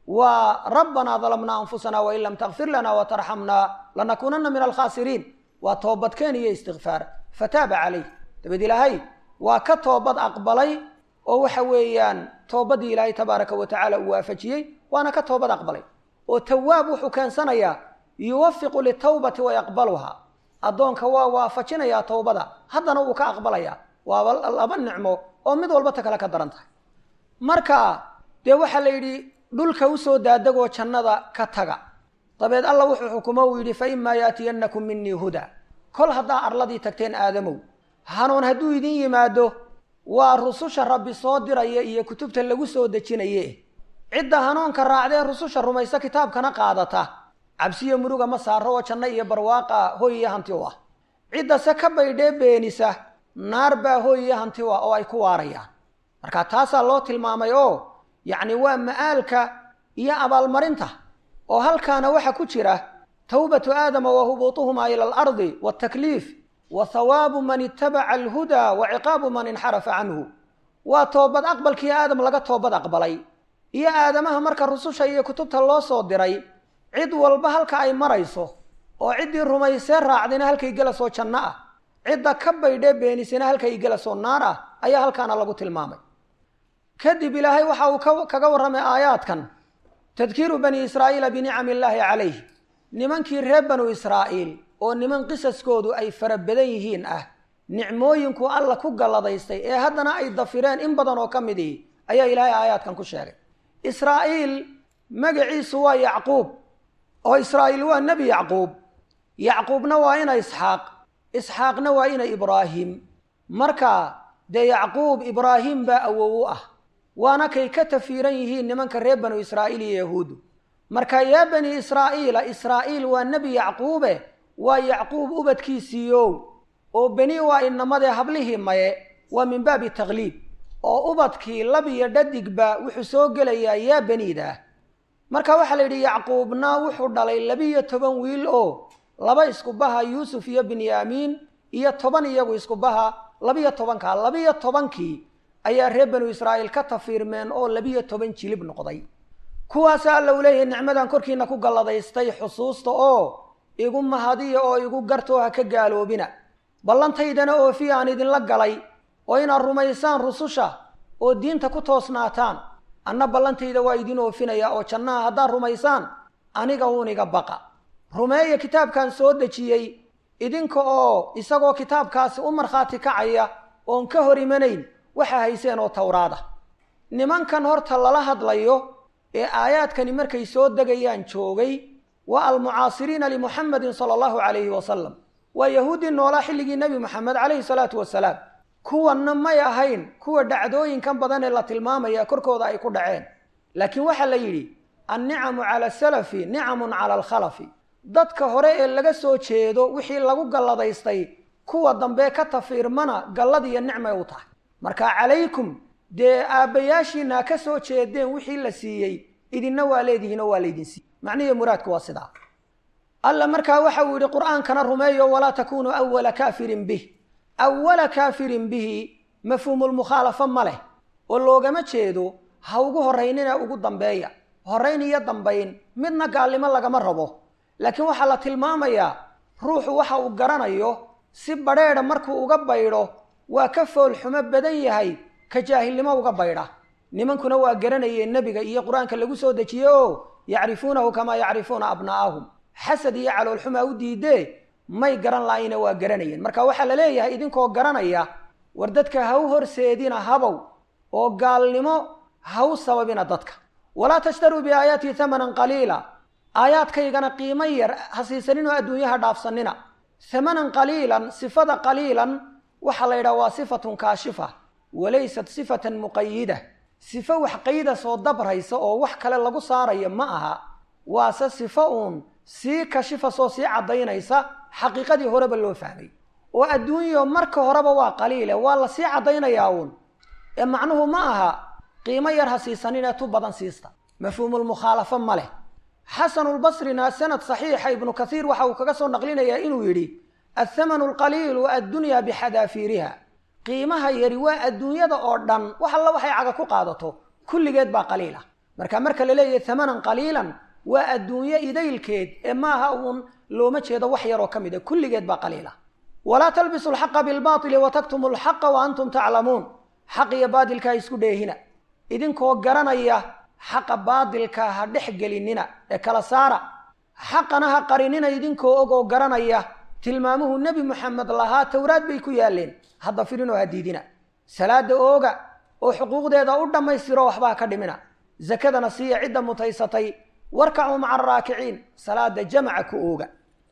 waa rabbanaa dalamnaa anfusana wain lam takfir lanaa watarxamnaa lanakuunanna min alkhaasiriin waa toobadkeen iyo istikfaar fataaba calayh dabeed ilaahay waa ka toobad aqbalay oo waxa weeyaan toobaddii ilaahay tabaaraka wa tacaala uu waafajiyey waana ka toobad aqbalay oo tawaab wuxuu keensanayaa yuwafiqu litawbati wayaqbaluhaa addoonka waa waafajinayaa towbada haddana uu ka aqbalayaa waaba laba nicmo oo mid walba ta kale ka daran tahay marka dee waxaa la yidhi dhulka usoo daadagoo jannada ka taga dabeed alla wuxuu xukumo uu yidhi fa imaa yaatiyannakum minii huda kol haddaa arladii tagteen aadamow hanuun hadduu idin yimaado waa rususha rabbi soo diraya iyo kutubta lagu soo dejinaye cidda hanuunka raacdee rususha rumaysa kitaabkana qaadata cabsiyo muruga ma saaro oo janno iyo barwaaqa hoy iyo hanti u ah ciddase ka baydhee beenisa naar baa hoy iyo hanti u ah oo ay ku waarayaan marka taasaa loo tilmaamay oo yacni waa ma'aalka iyo abaalmarinta oo halkaana waxa ku jira tawbatu aadama wa hubuutuhumaa ila alardi waatakliif wa hawaabu man itabaca alhudaa wa ciqaabu man inxarafa canhu waa toobad aqbalkii aadam laga toobad aqbalay iyo aadamaha marka rususha iyo kutubta loo soo diray cid walba halka ay marayso oo ciddii rumaysee raacdayna halkay gelasoo janno ah cidda ka baydhee beenisina halkay gelasoo naar ah ayaa halkaana lagu tilmaamay kadib ilaahay waxa uu kaga warramay aayaadkan tadkiiru bani israa'iila binicami illaahi calayh nimankii reer banu israa'iil oo niman qisaskoodu ay fara badan yihiin ah nicmooyinku alla ku galladaystay ee haddana ay dafireen in badan oo ka midii ayaa ilaahay aayaadkan ku sheegay israa'iil magaciisu waa yacquub oo israa'iil waa nebi yacquub yacquubna waa ina isxaaq isxaaqna waa ina ibraahim marka dee yacquub ibraahim baa awow u ah waana kay ka tafiiran yihiin nimanka reer banu israa'iil iyo yahuudu marka yaa bani israa'iila israa'iil waa nebi yacquube waa yacquub ubadkiisiiyow oo beni waa inamadee hablihii maye waa min baabi takliib oo ubadkii lab iyo dhadigba wuxuu soo gelayaa yaa beniidaah marka waxaa la yidhi yacquubna wuxuu dhalay labiyo toban wiil oo laba isku baha yuusuf iyo binyaamiin iyo toban iyagu isku baha labiyo tobankaa labiyo tobankii ayaa reer banu israa'iil ka tafiirmeen oo labiyo toban jilib noqday kuwaasa alla u leeyahay nicmadan korkiina ku galladaystay xusuusta oo igu mahadiya oo igu gartoo ha ka gaaloobina ballantaydana oofiya aan idinla galay oo inaad rumaysaan rususha oo diinta ku toosnaataan anna ballantayda waa idin oofinaya oo jannaha haddaad rumaysaan aniga uuniga baqa rumeeya kitaabkan soo dejiyey idinka oo isagoo kitaabkaasi u markhaati kacaya oon ka hor imanayn waxa hayseen oo towraada nimankan horta lala hadlayo ee aayaadkani markay soo degayaan joogay waa almucaasiriina limuxamedin sala allahu calayhi wasalam waa yahuuddii noolaa xilligii nebi moxamed calayhi salaatu wasalaam kuwanna may ahayn kuwa dhacdooyinkan badan ee la tilmaamaya korkooda ay ku dhaceen laakiin waxaa la yidhi annicamu cala asalafi nicamun cala alkhalafi dadka hore ee laga soo jeedo wixii lagu galladaystay kuwa dambe ka tafiirmana gallad iyo nicmay u tahay marka calaykum dee aabbayaashiina ha ka soo jeedeen wixii la siiyey idinna waa leedihiin oo waa laydin siiyey macnihi muraadku waa sidaa alla markaa waxa uu yidhi qur'aankana rumeeyo walaa takunuu awala kaafirin bih awala kaafirin bihi mafhuumulmukhaalafo ma leh oo loogama jeedo ha ugu horraynina ugu dambeeya horrayn iyo dambayn midna gaalnimo lagama rabo laakiin waxaa la tilmaamayaa ruuxu waxa uu garanayo si badheedha markuu uga baydho waa ka foolxumo badan yahay ka jaahilnimo uga baydha nimankuna waa garanayeen nebiga iyo qur-aanka lagu soo dejiye oo yacrifuunahu kamaa yacrifuuna abnaa'ahum xasad iyo caloolxumaa u diidee may garan laayna waa garanayeen marka waxaa la leeyahay idinkoo garanaya war dadka ha u horseedina habow oo gaalnimo ha u sababina dadka walaa tashtaruu biaayaatii hamanan qaliila aayaadkaygana qiimo yar ha siisaninoo adduunyaha dhaafsanina hamanan qaliilan sifada qaliilan waxaa la yidhaha waa sifatun kaashifa walaysat sifatan muqayida sifo wax qayda soo dabraysa oo wax kale lagu saarayo ma aha waase sifo uun sii kashifasoo sii caddaynaysa xaqiiqadii horeba loo fahmay oo adduunyo marka horeba waa qaliile waa la sii caddaynayaa uun ee macnuhu ma aha qiimo yar ha siisaninee tu badan siista mafhuumulmukhaalafo ma leh xasanulbasrina sanad saxiixa ibnu kathiir waxa uu kaga soo naqlinayaa inuu yidhi athamanu alqaliilu addunya bixadaafiiriha qiimaha yari waa adduunyada oo dhan wax alla waxay caga ku qaadato kulligeed baa qaliil ah marka marka la leeyahay hamanan qaliilan waa adduunyo idaylkeed ee maaha uun looma jeedo wax yaroo ka mid a kulligeed baa qaliil ah walaa talbisu alxaqa bilbaatili wa taktumu alxaqa wa antum taclamuun xaq iyo baadilka ha isku dheehina idinkoo garanaya xaqa baadilka ha dhex gelinina ee kala saara xaqana ha qarinina idinkoo ogoo garanaya tilmaamuhu nebi moxamed lahaa towraad bay ku yaaleen hadda firinoo ha diidina salaada ooga oo xuquuqdeeda u dhammaystiro waxbaa ka dhimina zakadana siiya cidda mutaysatay warkacuu maca araakiciin salaada jamaca ku ooga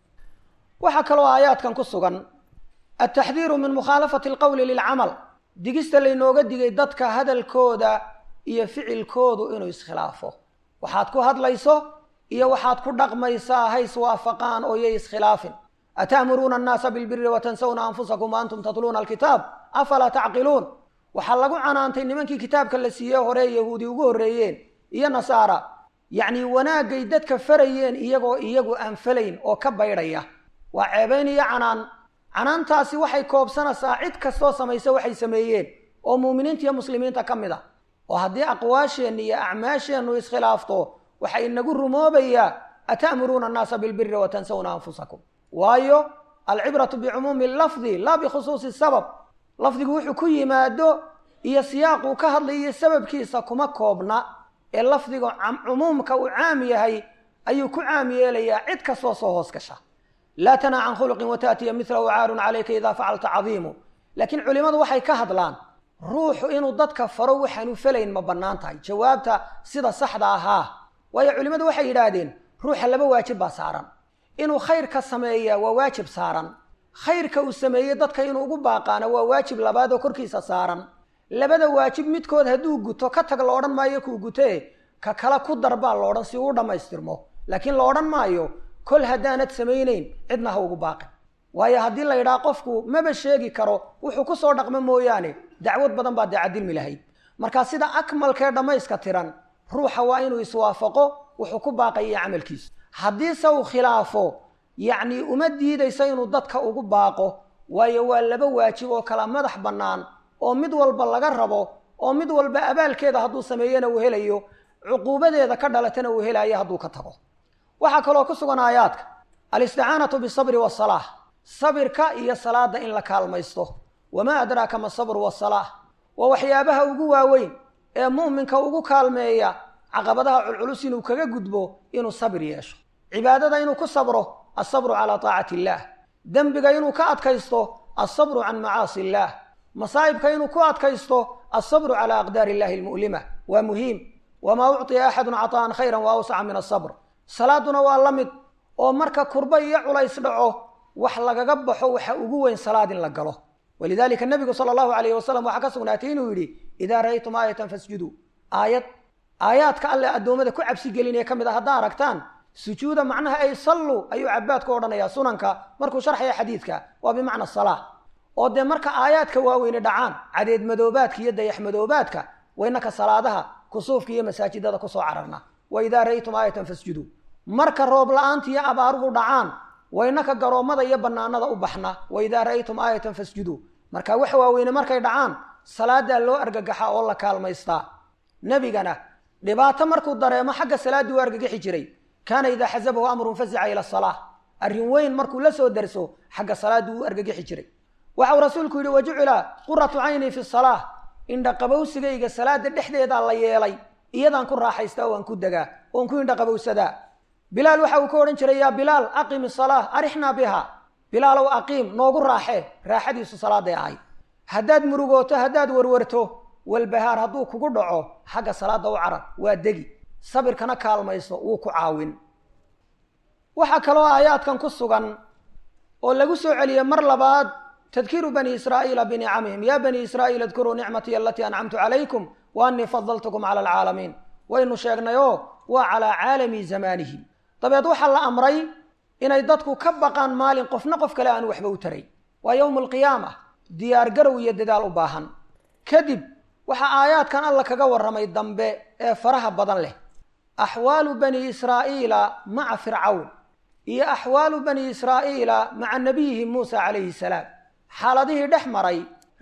waxaa kaloo aayaadkan ku sugan altaxdiiru min mukhaalafati alqowli lilcamal digista laynooga digay dadka hadalkooda iyo ficilkoodu inuu iskhilaafo waxaad ku hadlayso iyo waxaad ku dhaqmaysaa ha iswaafaqaan oo yay iskhilaafin ata'muruuna annaasa bilbiri watansawna anfusakum wa antum tatluuna alkitaab afalaa tacqiluun waxaa lagu canaantay nimankii kitaabka la siiye hore yahuudi ugu horreeyeen iyo nasaara yacnii wanaagay dadka farayeen iyagoo iyagu aan falayn oo ka baydhaya waa ceebayn iyo canaan canaantaasi waxay koobsanaysaa cid kastoo samaysa waxay sameeyeen oo muuminiinta iyo muslimiinta ka mid a oo haddii aqwaasheenna iyo acmaasheennu iskhilaafto waxaa inagu rumoobayaa ata'muruuna annaasa bilbiri watansawna anfusakum waayo alcibratu bicumuumi lafdi laa bikhusuusi sabab lafdigu wuxuu ku yimaado iyo siyaaquu ka hadlayiyo sababkiisa kuma koobna ee lafdiga cumuumka uu caam yahay ayuu ku caam yeelayaa cid kastoo soo hoos gasha laa tanaa can khuluqin wataatiya milahu caarun calayka idaa facalta cadiimu laakiin culimmadu waxay ka hadlaan ruuxu inuu dadka faro waxaanu falayn ma bannaan tahay jawaabta sida saxda ahaa waayo culimmadu waxay yidhaahdeen ruuxa laba waajib baa saaran inuu khayrka sameeyaa waa waajib saaran khayrka uu sameeyey dadka inuu ugu baaqaana waa waajib labaad oo korkiisa saaran labada waajib midkood hadduu guto ka tag la odhan maayo kuu gutee ka kale ku darbaa loodhan si uu dhammaystirmo laakiin la odhan maayo kol haddaanad samaynayn cidna ha ugu baaqin waayo haddii la yidhaha qofku maba sheegi karo wuxuu ku soo dhaqmo mooyaane dacwad badan baa dee cadilmi lahayd marka sida akmalkee dhammayska tiran ruuxa waa inuu iswaafaqo wuxuu ku baaqaya camalkiisu haddiise uu khilaafo yacnii uma diidayso inuu dadka ugu baaqo waayo waa laba waajib oo kala madax bannaan oo mid walba laga rabo oo mid walba abaalkeeda hadduu sameeyena uu helayo cuquubadeeda ka dhalatana uu helayo hadduu ka tago waxaa kaloo ku sugan aayaadka alisticaanatu bisabri wasalaa sabirka iyo salaada in la kaalmaysto wamaa adraaka ma sabru wasalaa waa waxyaabaha ugu waaweyn ee mu'minka ugu kaalmeeya caqabadaha culculus inuu kaga gudbo inuu sabir yeesho cibaadada inuu ku sabro alsabru calaa taacati illaah dembiga inuu ka adkaysto alsabru can macaasi illaah masaa'ibka inuu ku adkaysto alsabru calaa aqdaari illahi almu'lima waa muhiim wamaa ucطiya axadun caطaa'an khayra wa awsaca min asabr salaaduna waa la mid oo marka kurba iyo culays dhaco wax lagaga baxo waxa ugu weyn salaad in la galo walidalika nabigu sala allahu alayh wasalam waxaa ka sugnaatay inuu yidhi idaa ra'aytum aayatan fasjuduu aayad aayaadka alle addoommada ku cabsi gelinaya ka mid a haddaa aragtaan sujuuda macnaha ay salluu ayuu cabaad ku odhanayaa sunanka markuu sharxaya xadiidka waa bimacna salaa oo dee marka aayaadka waaweyne dhacaan cadeed madoobaadka iyo dayax madoobaadka waynaka salaadaha kusuufka iyo masaajidada kusoo cararna wa idaa ra'aytum aayatan fasjuduu marka roob la-aanta iyo abaaruhu dhacaan waynaka garoommada iyo bannaanada u baxna wa idaa ra'aytum aayatan fasjuduu marka wax waaweyne markay dhacaan salaadaa loo argagaxa oo la kaalmaystaa nebigana dhibaato markuu dareemo xagga salaaddii u argagixi jiray kaana idaa xasabahu amrun fazica ila asalaa arrin weyn markuu la soo darso xagga salaaddii u argagixi jiray waxau rasuulku yidhi wajucila quratu cayni fi salaa indhaqabowsigayga salaada dhexdeedaa la yeelay iyadaan ku raaxaystaa waan ku degaa oon ku indhaqabowsadaa bilaal waxa uu ka odhan jiray yaa bilaal aqim isalaa arixnaa biha bilaalow aqiim noogu raaxee raaxadiisu salaaday ahay haddaad murugooto haddaad warwarto walbahaar hadduu kugu dhaco xagga salaada u carar waa degi sabirkana kaalmayso wuu ku caawin waxaa kaloo aayaadkan ku sugan oo lagu soo celiyey mar labaad tadkiiru bani israa'iila binicamihim yaa bani israa'iil adkuruu nicmatii alatii ancamtu calaykum wa annii fadaltukum cala alcaalamiin waynu sheegnayoo waa calaa caalami zamaanihim dabeed waxaa la amray inay dadku ka baqaan maalin qofna qof kale aanu waxba u taray waa yowmu alqiyaama diyaar garow iyo dadaal u baahan kadib waxaa aayaadkan alla kaga warramay dambe ee faraha badan leh axwaalu bani israa'iila maca fircawn iyo axwaalu bani israa'iila maca nabiyihim muusa calayhi salaam xaaladihii dhex maray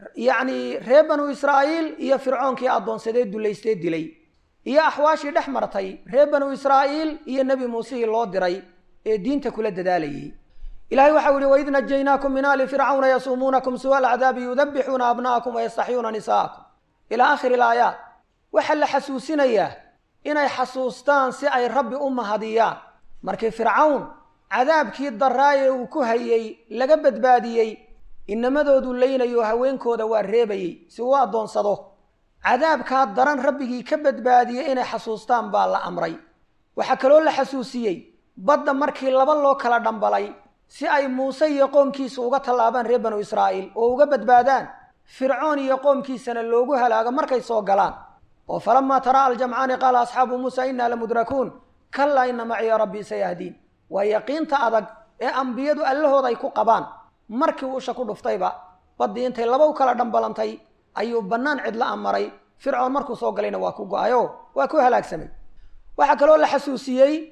yacnii reer banu israa'iil iyo fircoonkii addoonsadee dullaystee dilay iyo axwaashii dhex martay reer banu israa'iil iyo nebi muusihii loo diray ee diinta kula dadaalayay ilahay waxau yihi waid najaynaakum min ali fircawna yasuumuunakum suwa alcadaabi yudabixuuna abna'akum wayastaxyuuna nisa'akum ilaa akhiri ilaayaat waxaa la xasuusinayaa inay xasuustaan si ay rabbi u mahadiyaan markii fircawn cadaabkii daraaye uu ku hayey laga badbaadiyey inamadoodu leynayo haweenkooda waa reebayey si uu addoonsado cadaabkaa daran rabbigii ka badbaadiyey inay xasuustaan baa la amray waxaa kaloo la xasuusiyey badda markii laba loo kala dhambalay si ay muuse iyo qoomkiisa uga tallaabaan reer banu israa'iil oo uga badbaadaan fircoon iyo qoomkiisana loogu halaago markay soo galaan oo falamaa taraa aljamcaani qaala asxaabu muusa innaa lamudrakuun kallaa ina maciya rabbii sayahdiin waa yaqiinta adag ee ambiyadu allahooda ay ku qabaan markii uusha ku dhuftayba baddii intay laba u kala dhambalantay ayuu bannaan cidla amaray fircoon markuu soo galayna waa ku go-ayo waa ku halaagsamay waxaa kaloo la xasuusiyey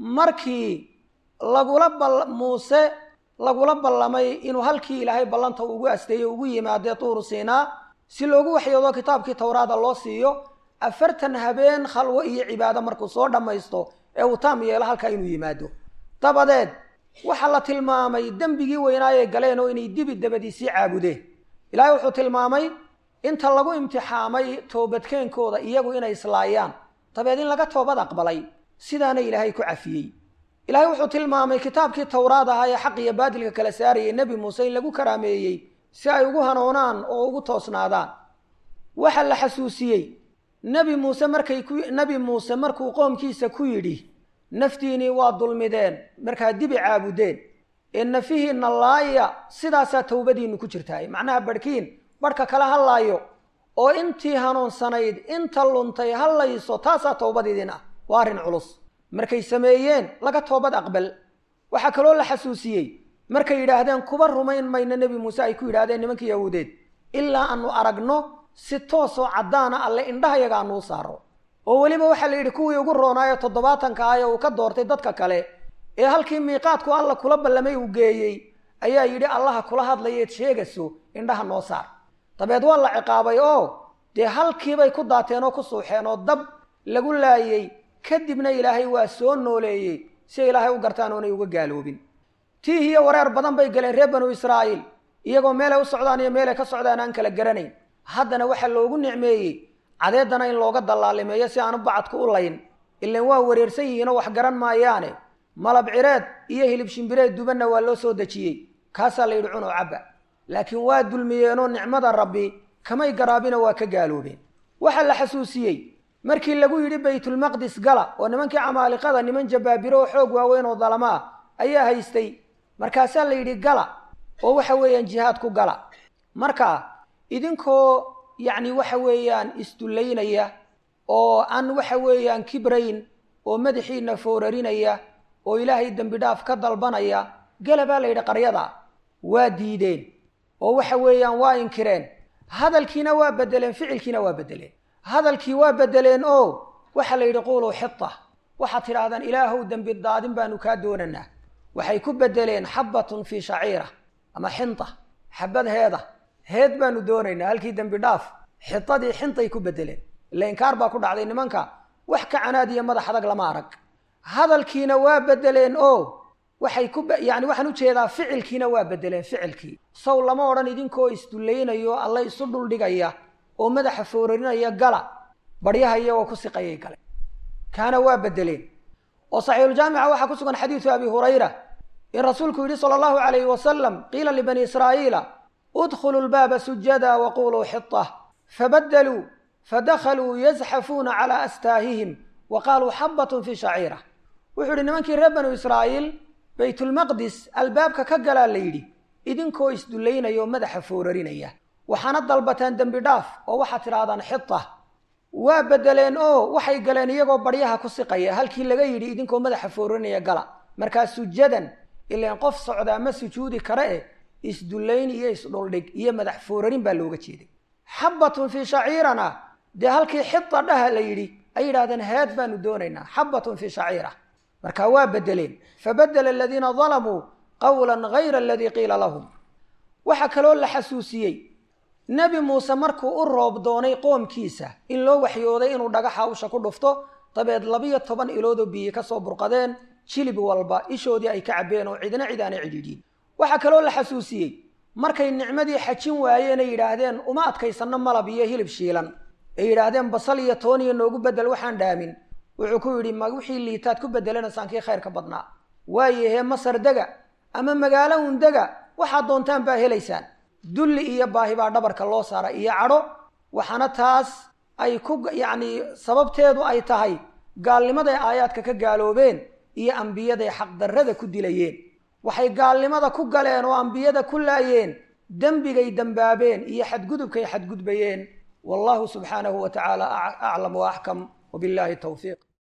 markii lagula bal muuse lagula ballamay inuu halkii ilaahay ballanta ugu asteeyo ugu yimaadee tuuru siinaa si loogu waxyoodo kitaabkii towraada loo siiyo afartan habeen khalwo iyo cibaado markuu soo dhammaysto ee uu taam yeelo halkaa inuu yimaado dabadeed waxaa la tilmaamay dembigii weynaayay galeen oo inay dibi dabadiisii caabudeen ilaahay wuxuu tilmaamay inta lagu imtixaamay toobadkeenkooda iyagu inay islaayaan dabeed in laga toobad aqbalay sidaana ilaahay ku cafiyey ilaahay wuxuu tilmaamay kitaabkii towraad ahaa ee xaq iyo baadilka kala saarayay nebi muuse in lagu karaameeyey si ay ugu hanoonaan oo ugu toosnaadaan waxaa la xasuusiyey nebi muuse markay ku nebi muuse markuu qoomkiisa ku yidhi naftiinii waa dulmideen markaa dibi caabudeen ee nafihiinna laaya sidaasaa towbadiinnu ku jirtaay macnaha barhkiin barhka kala hadlaayo oo intii hanuunsanayd inta luntay hadlayso taasaa towbadiidin ah waa arrin culus markay sameeyeen laga toobad aqbal waxaa kaloo la xasuusiyey markay yidhaahdeen kuba rumayn mayno nebi muuse ay ku yidhahdeen nimankii yahuudeed ilaa aanu aragno si toosoo caddaana alle indhahayaga aanuu saaro oo weliba waxaa la yidhi kuwii ugu roonaayo toddobaatanka ah ee uu ka doortay dadka kale ee halkii miiqaadku alla kula ballamay uu geeyey ayaa yidhi allaha kula hadlayeed sheegayso indhaha noo saar dabeed waa la ciqaabay oo dee halkiibay ku daateen oo ku suuxeen oo dab lagu laayey kadibna ilaahay waa soo nooleeyey si ilaahay u gartaan oonay uga gaaloobin tiih iyo wareer badan bay galeen reer banu israa'iil iyagoo meelay u socdaan iyo meelay ka socdaan aan kala garanayn haddana waxaa loogu nicmeeyey cadeedana in looga dallaalimeeyo si aanu bacadku u layn ilan waa wareersan yihiinoo wax garan maayaane malab cireed iyo hilib shimbireed dubanna waa loo soo dejiyey kaasaa la yidhi cunoo cabba laakiin waa dulmiyeenoo nicmada rabbi kamay garaabina waa ka gaaloobeen waxaa la xasuusiyey markii lagu yidhi baytulmaqdis gala oo nimankii camaaliqada niman jabaabiro oo xoog waaweyn oo dalama ah ayaa haystay markaasaa la yidhi gala oo waxa weeyaan jihaad ku gala marka idinkoo yacni waxa weeyaan isdullaynaya oo aan waxa weeyaan kibrayn oo madaxiina foorarinaya oo ilaahay dembi dhaaf ka dalbanaya gala baa la yidhi qaryada waa diideen oo waxa weeyaan waa inkireen hadalkiina waa bedeleen ficilkiina waa bedeleen hadalkii waa bedeleen oo waxaa la yidhi quuluu xita waxaad tidhaahdaan ilaahow dembi daadin baanu kaa doonanaa waxay ku bedeleen xabbatun fii shaciira ama xinta xabad heeda heed baanu doonaynaa halkii dembi dhaaf xitadii xintay ku bedeleen ila inkaar baa ku dhacday nimanka wax ka canaad iyo madax adag lama arag hadalkiina waa bedeleen oo waxay ku yani waxaan ujeedaa ficilkiina waa bedeleen ficilkii sow lama odhan idinkoo isdullaynayo alla isu dhuldhigaya oo madaxa foorarinaya gala baryaha iyagoo ku siqayay gale kaana waa bedeleen oo saxiixuljaamica waxaa ku sugan xadiidu abi hurayra in rasuulku yidhi sala allahu calayhi wasalam qiila libani israa'iila udkhuluu lbaaba sujada waquluu xita fabadaluu fadakhaluu yazxafuuna calaa astaahihim wa qaaluu xabbatun fii shaciira wuxuu yidhi nimankii reer banu israa'iil baytulmaqdis albaabka ka galaa la yidhi idinkoo isdullaynaya oo madaxa foorarinaya waxaana dalbataan dembi dhaaf oo waxaad tidhaahdaan xita waa bedeleen oo waxay galeen iyagoo baryaha ku siqaya halkii laga yidhi idinkoo madaxa foorarinaya gala markaa sujadan ilaan qof socdaa ma sujuudi kare eh isdullayn iyo isdhuldhig iyo madax foorarin baa looga jeeday xabbatun fii shaciirana dee halkii xita dhaha la yidhi ay yidhahdeen heed baanu doonaynaa xabbatun fii shaciira marka waa bedeleen fabadela aladiina dalamuu qawlan gayra aladii qiila lahum waxaa kaloo la xasuusiyey nebi muuse markuu u roob doonay qoomkiisa in loo waxyooday inuu dhagaxa usha ku dhufto dabeed labiyo toban iloodoo biyi ka soo burqadeen jilib walba ishoodii ay ka cabbeen oo cidna cid aanay cidhiidhiin waxaa kaloo la xasuusiyey markay nicmadii xajin waayeen ay yidhaahdeen uma adkaysanno malab iyo hilib shiilan ay yidhaahdeen basal iyo tooniyo noogu bedel waxaan dhaamin wuxuu ku yidhi ma wixii liitaad ku bedelanaysaan kii khayrka badnaa waayahee masar dega ama magaalo un dega waxaad doontaan baa helaysaan dulli iyo baahi baa dhabarka loo saara iyo cadho waxaana taas ay ku yacni sababteedu ay tahay gaalnimaday aayaadka ka gaaloobeen iyo ambiyaday xaqdarrada ku dilayeen waxay gaalnimada ku galeen oo ambiyada ku laayeen dembigay dembaabeen iyo xadgudubkay xadgudbayeen wallahu subxaanahu wa tacaala aclam wa axkam وبالله التوفيق